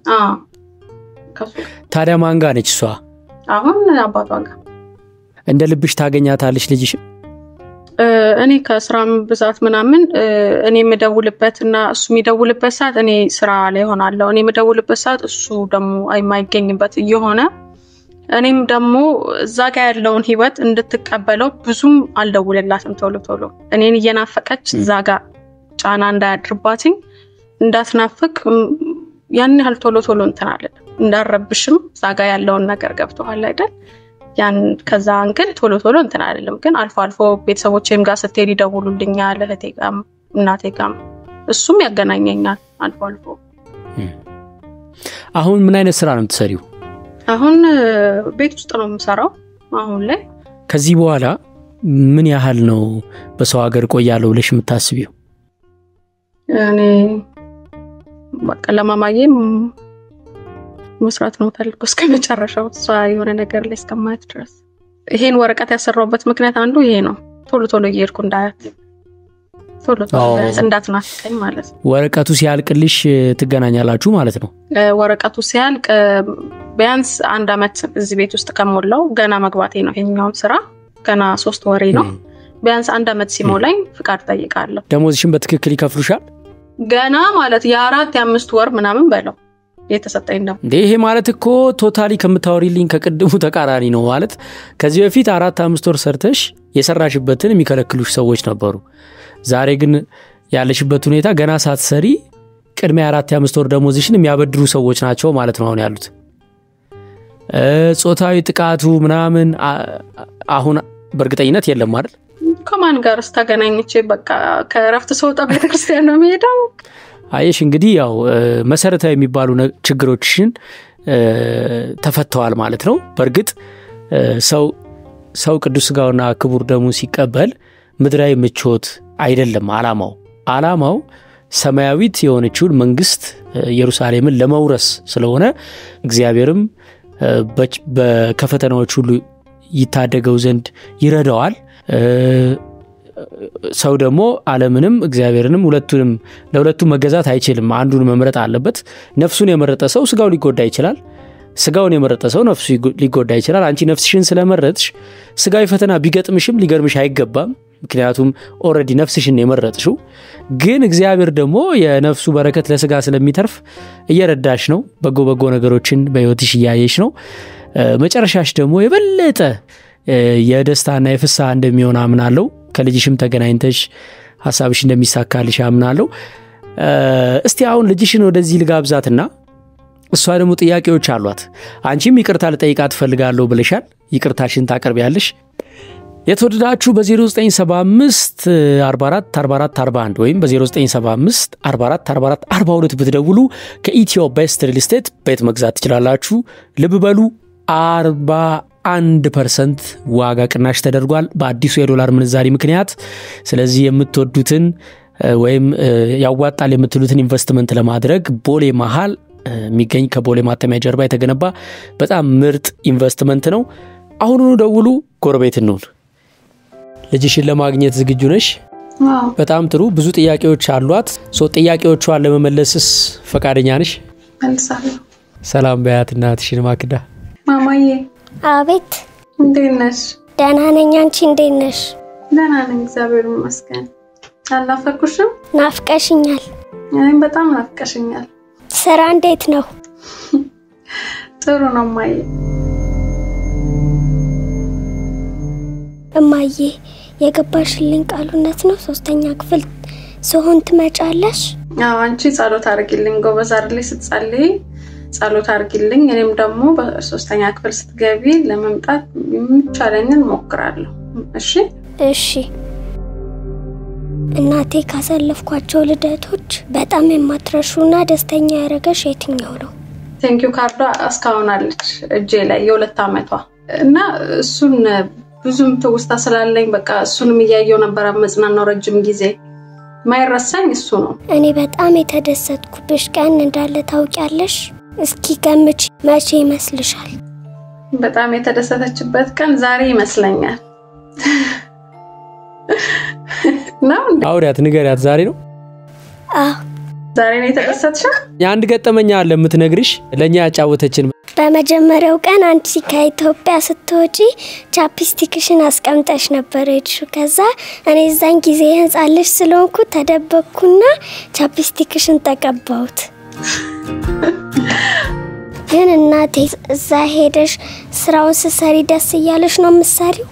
ታዲያ ማን ጋር ነች እሷ? አሁን አባቷ ጋር እንደ ልብሽ ታገኛታለች ልጅሽም? እኔ ከስራም ብዛት ምናምን እኔ የምደውልበት እና እሱ የሚደውልበት ሰዓት እኔ ስራ ላይ ሆናለሁ። እኔ የምደውልበት ሰዓት እሱ ደግሞ የማይገኝበት እየሆነ እኔም ደግሞ እዛ ጋ ያለውን ህይወት እንድትቀበለው ብዙም አልደውልላትም ቶሎ ቶሎ እኔን እየናፈቀች እዛ ጋ ጫና እንዳያድርባትኝ እንዳትናፍቅ ያን ያህል ቶሎ ቶሎ እንትን አለ እንዳረብሽም እዛ ጋ ያለውን ነገር ገብተዋል አይደል? ያን ከዛ አንግል ቶሎ ቶሎ እንትን አይደለም፣ ግን አልፎ አልፎ ቤተሰቦቼም ጋር ስትሄድ ይደውሉልኛል፣ እህቴ ጋም እናቴ ጋም እሱም ያገናኘኛል አልፎ አልፎ። አሁን ምን አይነት ስራ ነው የምትሰሪው? አሁን ቤት ውስጥ ነው የምሰራው አሁን ላይ። ከዚህ በኋላ ምን ያህል ነው በሰው ሀገር ቆያለሁ ብለሽ የምታስቢው? እኔ በቃ ለማማዬም መስራት ነው ፈልጎ እስከ መጨረሻው እሷ የሆነ ነገር ላይ እስከማየት ድረስ። ይሄን ወረቀት ያሰራውበት ምክንያት አንዱ ይሄ ነው። ቶሎ ቶሎ እየሄድኩ እንዳያት ቶሎ ቶሎ እንዳትናፍቀኝ ማለት ነው። ወረቀቱ ሲያልቅልሽ ትገናኛላችሁ ማለት ነው። ወረቀቱ ሲያልቅ ቢያንስ አንድ አመት እዚህ ቤት ውስጥ ከሞላው ገና መግባቴ ነው። ይሄኛውን ስራ ገና ሶስት ወሬ ነው። ቢያንስ አንድ አመት ሲሞላኝ ፍቃድ ጠይቃለሁ። ደሞዝሽን በትክክል ይከፍሉሻል? ገና ማለት የአራት የአምስት ወር ምናምን በለው የተሰጠኝ ነው እንዴ። ይሄ ማለት እኮ ቶታሊ ከምታወሪልኝ ከቅድሙ ተቃራኒ ነው። ማለት ከዚህ በፊት አራት አምስት ወር ሰርተሽ የሰራሽበትን የሚከለክሉሽ ሰዎች ነበሩ። ዛሬ ግን ያለሽበት ሁኔታ ገና ሳትሰሪ ቅድሚያ የአራት የአምስት ወር ደሞዝሽን የሚያበድሩ ሰዎች ናቸው ማለት ነው አሁን ያሉት። ጾታዊ ጥቃቱ ምናምን አሁን በእርግጠኝነት የለም አይደል? ከማን ጋር ስታገናኝቼ በቃ ከእረፍት ስወጣ ቤተክርስቲያን ነው የሚሄደው። አየሽ እንግዲህ ያው መሰረታዊ የሚባሉ ችግሮችሽን ተፈተዋል ማለት ነው። በእርግጥ ሰው ሰው ቅዱስ ስጋውና ክቡር ደሙ ሲቀበል ምድራዊ ምቾት አይደለም አላማው። አላማው ሰማያዊት የሆነችውን መንግስት ኢየሩሳሌምን ለመውረስ ስለሆነ እግዚአብሔርም ከፈተናዎች ሁሉ ይታደገው ዘንድ ይረዳዋል። ሰው ደግሞ ዓለምንም እግዚአብሔርንም ሁለቱንም ለሁለቱም መገዛት አይችልም። አንዱን መምረጥ አለበት። ነፍሱን የመረጠ ሰው ስጋው ሊጎዳ ይችላል። ስጋውን የመረጠ ሰው ነፍሱ ሊጎዳ ይችላል። አንቺ ነፍስሽን ስለመረጥሽ ስጋዊ ፈተና ቢገጥምሽም ሊገርምሽ አይገባም። ምክንያቱም ኦልሬዲ ነፍስሽን የመረጥሽው። ግን እግዚአብሔር ደግሞ የነፍሱ በረከት ለስጋ ስለሚተርፍ እየረዳሽ ነው። በጎ በጎ ነገሮችን በህይወትሽ እያየሽ ነው። መጨረሻሽ ደግሞ የበለጠ የደስታና የፍስሐ እንደሚሆን አምናለሁ። ከልጅሽም ተገናኝተሽ ሀሳብሽ እንደሚሳካልሽ አምናለሁ። እስቲ አሁን ልጅሽን ወደዚህ ልጋብዛትና እሷ ደግሞ ጥያቄዎች አሏት። አንቺም ይቅርታ ልጠይቃት ትፈልጋለሁ ብለሻል። ይቅርታሽን ታቀርቢያለሽ። የተወደዳችሁ በ0975 44 44 41 ወይም በ0975 44 44 42 ብትደውሉ ከኢትዮ ቤስት ሪል ስቴት ቤት መግዛት ትችላላችሁ። ልብ በሉ 41 ፐርሰንት ዋጋ ቅናሽ ተደርጓል በአዲሱ የዶላር ምንዛሪ ምክንያት። ስለዚህ የምትወዱትን ወይም ያዋጣል የምትሉትን ኢንቨስትመንት ለማድረግ ቦሌ መሀል የሚገኝ ከቦሌ ማተሚያ ጀርባ የተገነባ በጣም ምርጥ ኢንቨስትመንት ነው። አሁኑኑ ደውሉ፣ ጎረቤት እንሁን። ልጅሽን ለማግኘት ዝግጁ ነሽ? በጣም ጥሩ። ብዙ ጥያቄዎች አሏት። ሶ ጥያቄዎቿን ለመመለስስ ፈቃደኛ ነሽ? መልሳለሁ። ሰላም በያት እናትሽን ማክዳ። ማማዬ አቤት፣ እንዴት ነሽ? ደህና ነኝ። አንቺ እንዴት ነሽ? ደህና ነኝ፣ እግዚአብሔር ይመስገን። አልናፈኩሽም? ናፍቀሽኛል። እኔም በጣም ናፍቀሽኛል። ስራ እንዴት ነው? ጥሩ ነው ማየ። እማዬ የገባሽልኝ ቃል እውነት ነው? ሶስተኛ ክፍል ስሆን ትመጫለሽ? አዎ አንቺ ጸሎት አድርጊልኝ፣ ጎበዝ አይደለሽ ስትጸልይ ጸሎት አድርጊልኝ። እኔም ደግሞ በሶስተኛ ክፍል ስትገቢ ለመምጣት የሚቻለኝን ሞክራለሁ። እሺ እሺ። እናቴ ካሳለፍኳቸው ልደቶች በጣም የማትረሹና ደስተኛ ያደረገሽ የትኛው ነው? ቴንኪዩ ካርዷ እስካሁን አለች እጄ ላይ የሁለት ዓመቷ እና እሱን ብዙም ትውስታ ስላለኝ በቃ እሱንም እያየው ነበር መጽናናው ረጅም ጊዜ ማይረሳኝ እሱ ነው። እኔ በጣም የተደሰትኩብሽ ቀን እንዳለ ታውቂያለሽ? እስኪ ገምች፣ መቼ ይመስልሻል? በጣም የተደሰተችበት ቀን ዛሬ ይመስለኛል። ነው እንዴ? አውሪያት፣ ንገሪያት። ዛሬ ነው አዎ ዛሬ ነው የተደሰትሽው? የአንድ ገጠመኛ አለ የምትነግርሽ ለእኛ ያጫወተችን በመጀመሪያው ቀን አንቺ ከኢትዮጵያ ስትወጪ ቻፕስቲክሽን አስቀምጠሽ ነበር ሄድሽው። ከዛ እኔ እዛን ጊዜ የህፃን ልጅ ስለሆንኩ ተደበቅኩና ቻፕስቲክሽን ተቀባሁት። ግን እናቴ እዛ ሄደሽ ስራውን ስሰሪ ደስ እያለሽ ነው የምትሰሪው?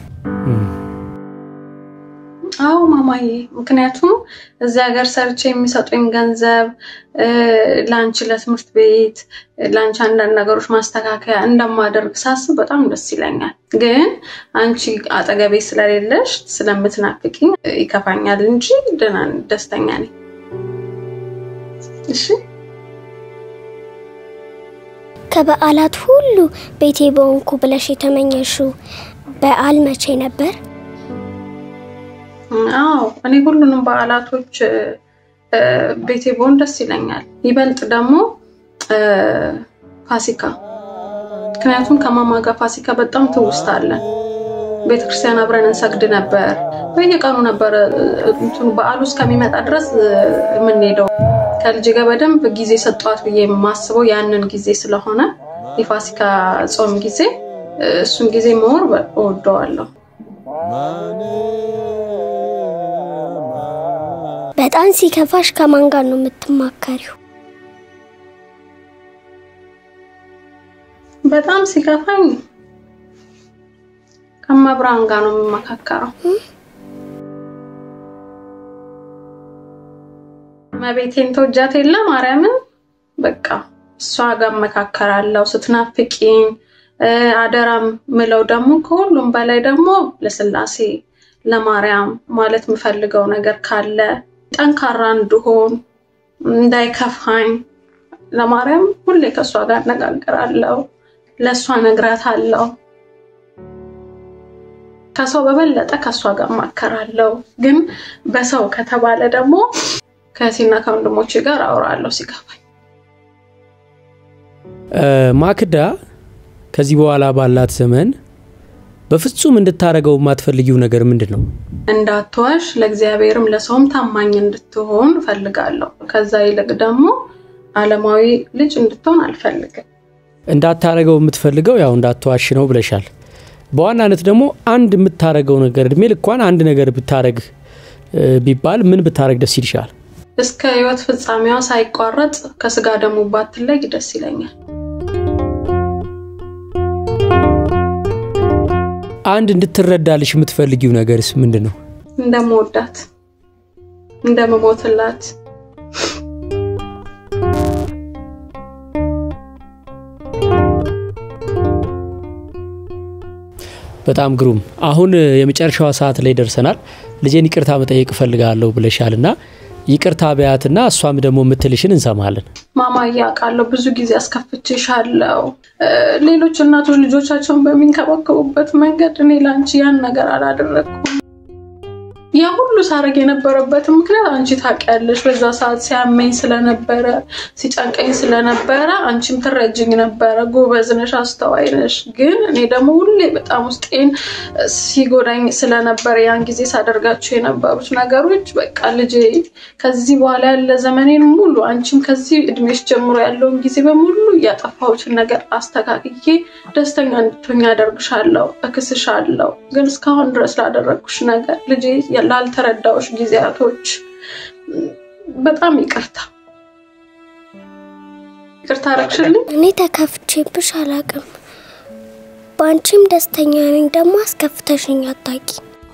አዎ ማማዬ፣ ምክንያቱም እዚህ ሀገር ሰርቼ የሚሰጡኝ ገንዘብ ለአንቺ ለትምህርት ቤት ለአንቺ አንዳንድ ነገሮች ማስተካከያ እንደማደርግ ሳስብ በጣም ደስ ይለኛል። ግን አንቺ አጠገቤ ስለሌለሽ ስለምትናፍቂኝ ይከፋኛል እንጂ ደህና ነኝ፣ ደስተኛ ነኝ። እሺ ከበዓላት ሁሉ ቤቴ በሆንኩ ብለሽ የተመኘሽው በዓል መቼ ነበር? አዎ እኔ ሁሉንም በዓላቶች ቤቴ በሆን ደስ ይለኛል። ይበልጥ ደግሞ ፋሲካ፣ ምክንያቱም ከማማ ጋር ፋሲካ በጣም ትውስታ አለን። ቤተክርስቲያን አብረን እንሰግድ ነበር። በየቀኑ ነበረ እንትኑ በዓሉ እስከሚመጣ ድረስ የምንሄደው። ከልጅ ጋር በደንብ ጊዜ ሰጠዋት ብዬ የማስበው ያንን ጊዜ ስለሆነ የፋሲካ ጾም ጊዜ እሱን ጊዜ መኖር እወደዋለሁ። በጣም ሲከፋሽ ከማን ጋር ነው የምትማከሪው? በጣም ሲከፋኝ ከመብራን ጋር ነው የምመካከረው። መቤቴን ተወጃት የለ ማርያምን በቃ እሷ ጋር እመካከራለሁ። ስትናፍቂኝ አደራም ምለው ደግሞ ከሁሉም በላይ ደግሞ ለስላሴ ለማርያም ማለት የምፈልገው ነገር ካለ ጠንካራ እንድሆን እንዳይከፋኝ ለማርያም ሁሌ ከእሷ ጋር አነጋግራለሁ። ለእሷ ነግራታለሁ። ከሰው በበለጠ ከእሷ ጋር እማከራለሁ። ግን በሰው ከተባለ ደግሞ ከእህቴና ከወንድሞቼ ጋር አውራለሁ ሲገባኝ። ማክዳ ከዚህ በኋላ ባላት ዘመን በፍጹም እንድታደርገው የማትፈልጊው ነገር ምንድን ነው? እንዳትዋሽ፣ ለእግዚአብሔርም ለሰውም ታማኝ እንድትሆን እፈልጋለሁ። ከዛ ይልቅ ደግሞ ዓለማዊ ልጅ እንድትሆን አልፈልግም። እንዳታረገው የምትፈልገው ያው እንዳትዋሽ ነው ብለሻል። በዋናነት ደግሞ አንድ የምታረገው ነገር እድሜ ልኳን አንድ ነገር ብታረግ ቢባል ምን ብታረግ ደስ ይልሻል? እስከ ሕይወት ፍጻሜዋ ሳይቋረጥ ከስጋ ደሙ ባትለይ ደስ ይለኛል። አንድ እንድትረዳልሽ የምትፈልጊው ነገርስ ምንድን ነው? እንደምወዳት እንደምሞትላት በጣም ግሩም። አሁን የመጨረሻዋ ሰዓት ላይ ደርሰናል። ልጄን ይቅርታ መጠየቅ እፈልጋለሁ ብለሻል እና ይቅርታ በያትና እሷም ደግሞ የምትልሽን እንሰማለን። ማማ እያውቃለሁ ብዙ ጊዜ አስከፍቼሻለሁ። ሌሎች እናቶች ልጆቻቸውን በሚንከባከቡበት መንገድ እኔ ለአንቺ ያን ነገር አላደረግኩም። ያ ሁሉ ሳረግ የነበረበትን ምክንያት አንቺ ታውቂያለሽ። በዛ ሰዓት ሲያመኝ ስለነበረ ሲጨንቀኝ ስለነበረ አንቺም ትረጅኝ ነበረ። ጎበዝ ነሽ፣ አስተዋይ ነሽ። ግን እኔ ደግሞ ሁሌ በጣም ውስጤን ሲጎዳኝ ስለነበረ ያን ጊዜ ሳደርጋቸው የነበሩት ነገሮች በቃ ልጄ ከዚህ በኋላ ያለ ዘመኔን ሙሉ አንቺም ከዚህ እድሜሽ ጀምሮ ያለውን ጊዜ በሙሉ ያጠፋሁትን ነገር አስተካክዬ ደስተኛ እንድትሆኝ አደርግሻለሁ፣ እክስሻለሁ። ግን እስካሁን ድረስ ላደረግኩሽ ነገር ልጄ ላልተረዳዎች ጊዜያቶች በጣም ይቅርታ ይቅርታ አረግሽልኝ። እኔ ተከፍቼብሽ አላቅም። በአንቺም ደስተኛ ነኝ። ደግሞ አስከፍተሽኝ አታቂ።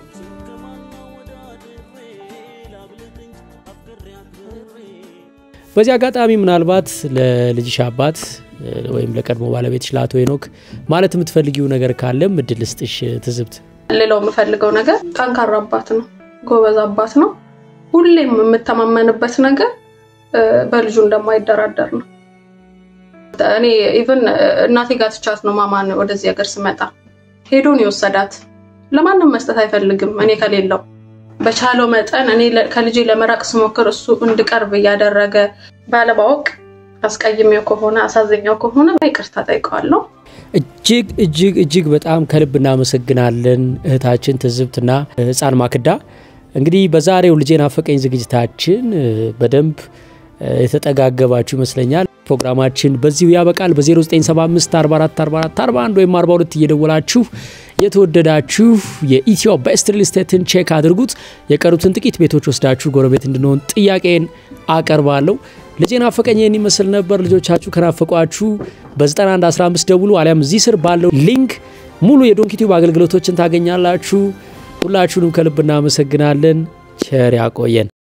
በዚህ አጋጣሚ ምናልባት ለልጅሽ አባት ወይም ለቀድሞ ባለቤትሽ ለአቶ ሄኖክ ማለት የምትፈልጊው ነገር ካለም እድል ስጥሽ ትዝብት። ሌላው የምፈልገው ነገር ጠንካራ አባት ነው፣ ጎበዝ አባት ነው። ሁሌም የምተማመንበት ነገር በልጁ እንደማይደራደር ነው። እኔ ኢቨን እናቴ ጋር ትቻት ነው ማማን ወደዚህ ሀገር ስመጣ ሄዶን የወሰዳት ለማንም መስጠት አይፈልግም እኔ ከሌለው በቻለው መጠን እኔ ከልጄ ለመራቅ ስሞክር እሱ እንድቀርብ እያደረገ ባለማወቅ አስቀይሜው ከሆነ አሳዘኛው ከሆነ ይቅርታ ጠይቀዋለሁ። እጅግ እጅግ እጅግ በጣም ከልብ እናመሰግናለን እህታችን ትዝብትና ህፃን ማክዳ። እንግዲህ በዛሬው ልጄን አፈቀኝ ዝግጅታችን በደንብ የተጠጋገባችሁ ይመስለኛል። ፕሮግራማችን በዚሁ ያበቃል። በ0975 44 44 41 ወይም 42 እየደወላችሁ የተወደዳችሁ የኢትዮ ቤስት ሪል ስቴትን ቼክ አድርጉት። የቀሩትን ጥቂት ቤቶች ወስዳችሁ ጎረቤት እንድንሆን ጥያቄን አቀርባለሁ። ልጄን አፈቀኝ ይህን ይመስል ነበር። ልጆቻችሁ ከናፈቋችሁ በ9115 ደውሉ፣ አሊያም እዚህ ስር ባለው ሊንክ ሙሉ የዶንኪቲዩብ አገልግሎቶችን ታገኛላችሁ። ሁላችሁንም ከልብ እናመሰግናለን። ቸር ያቆየን።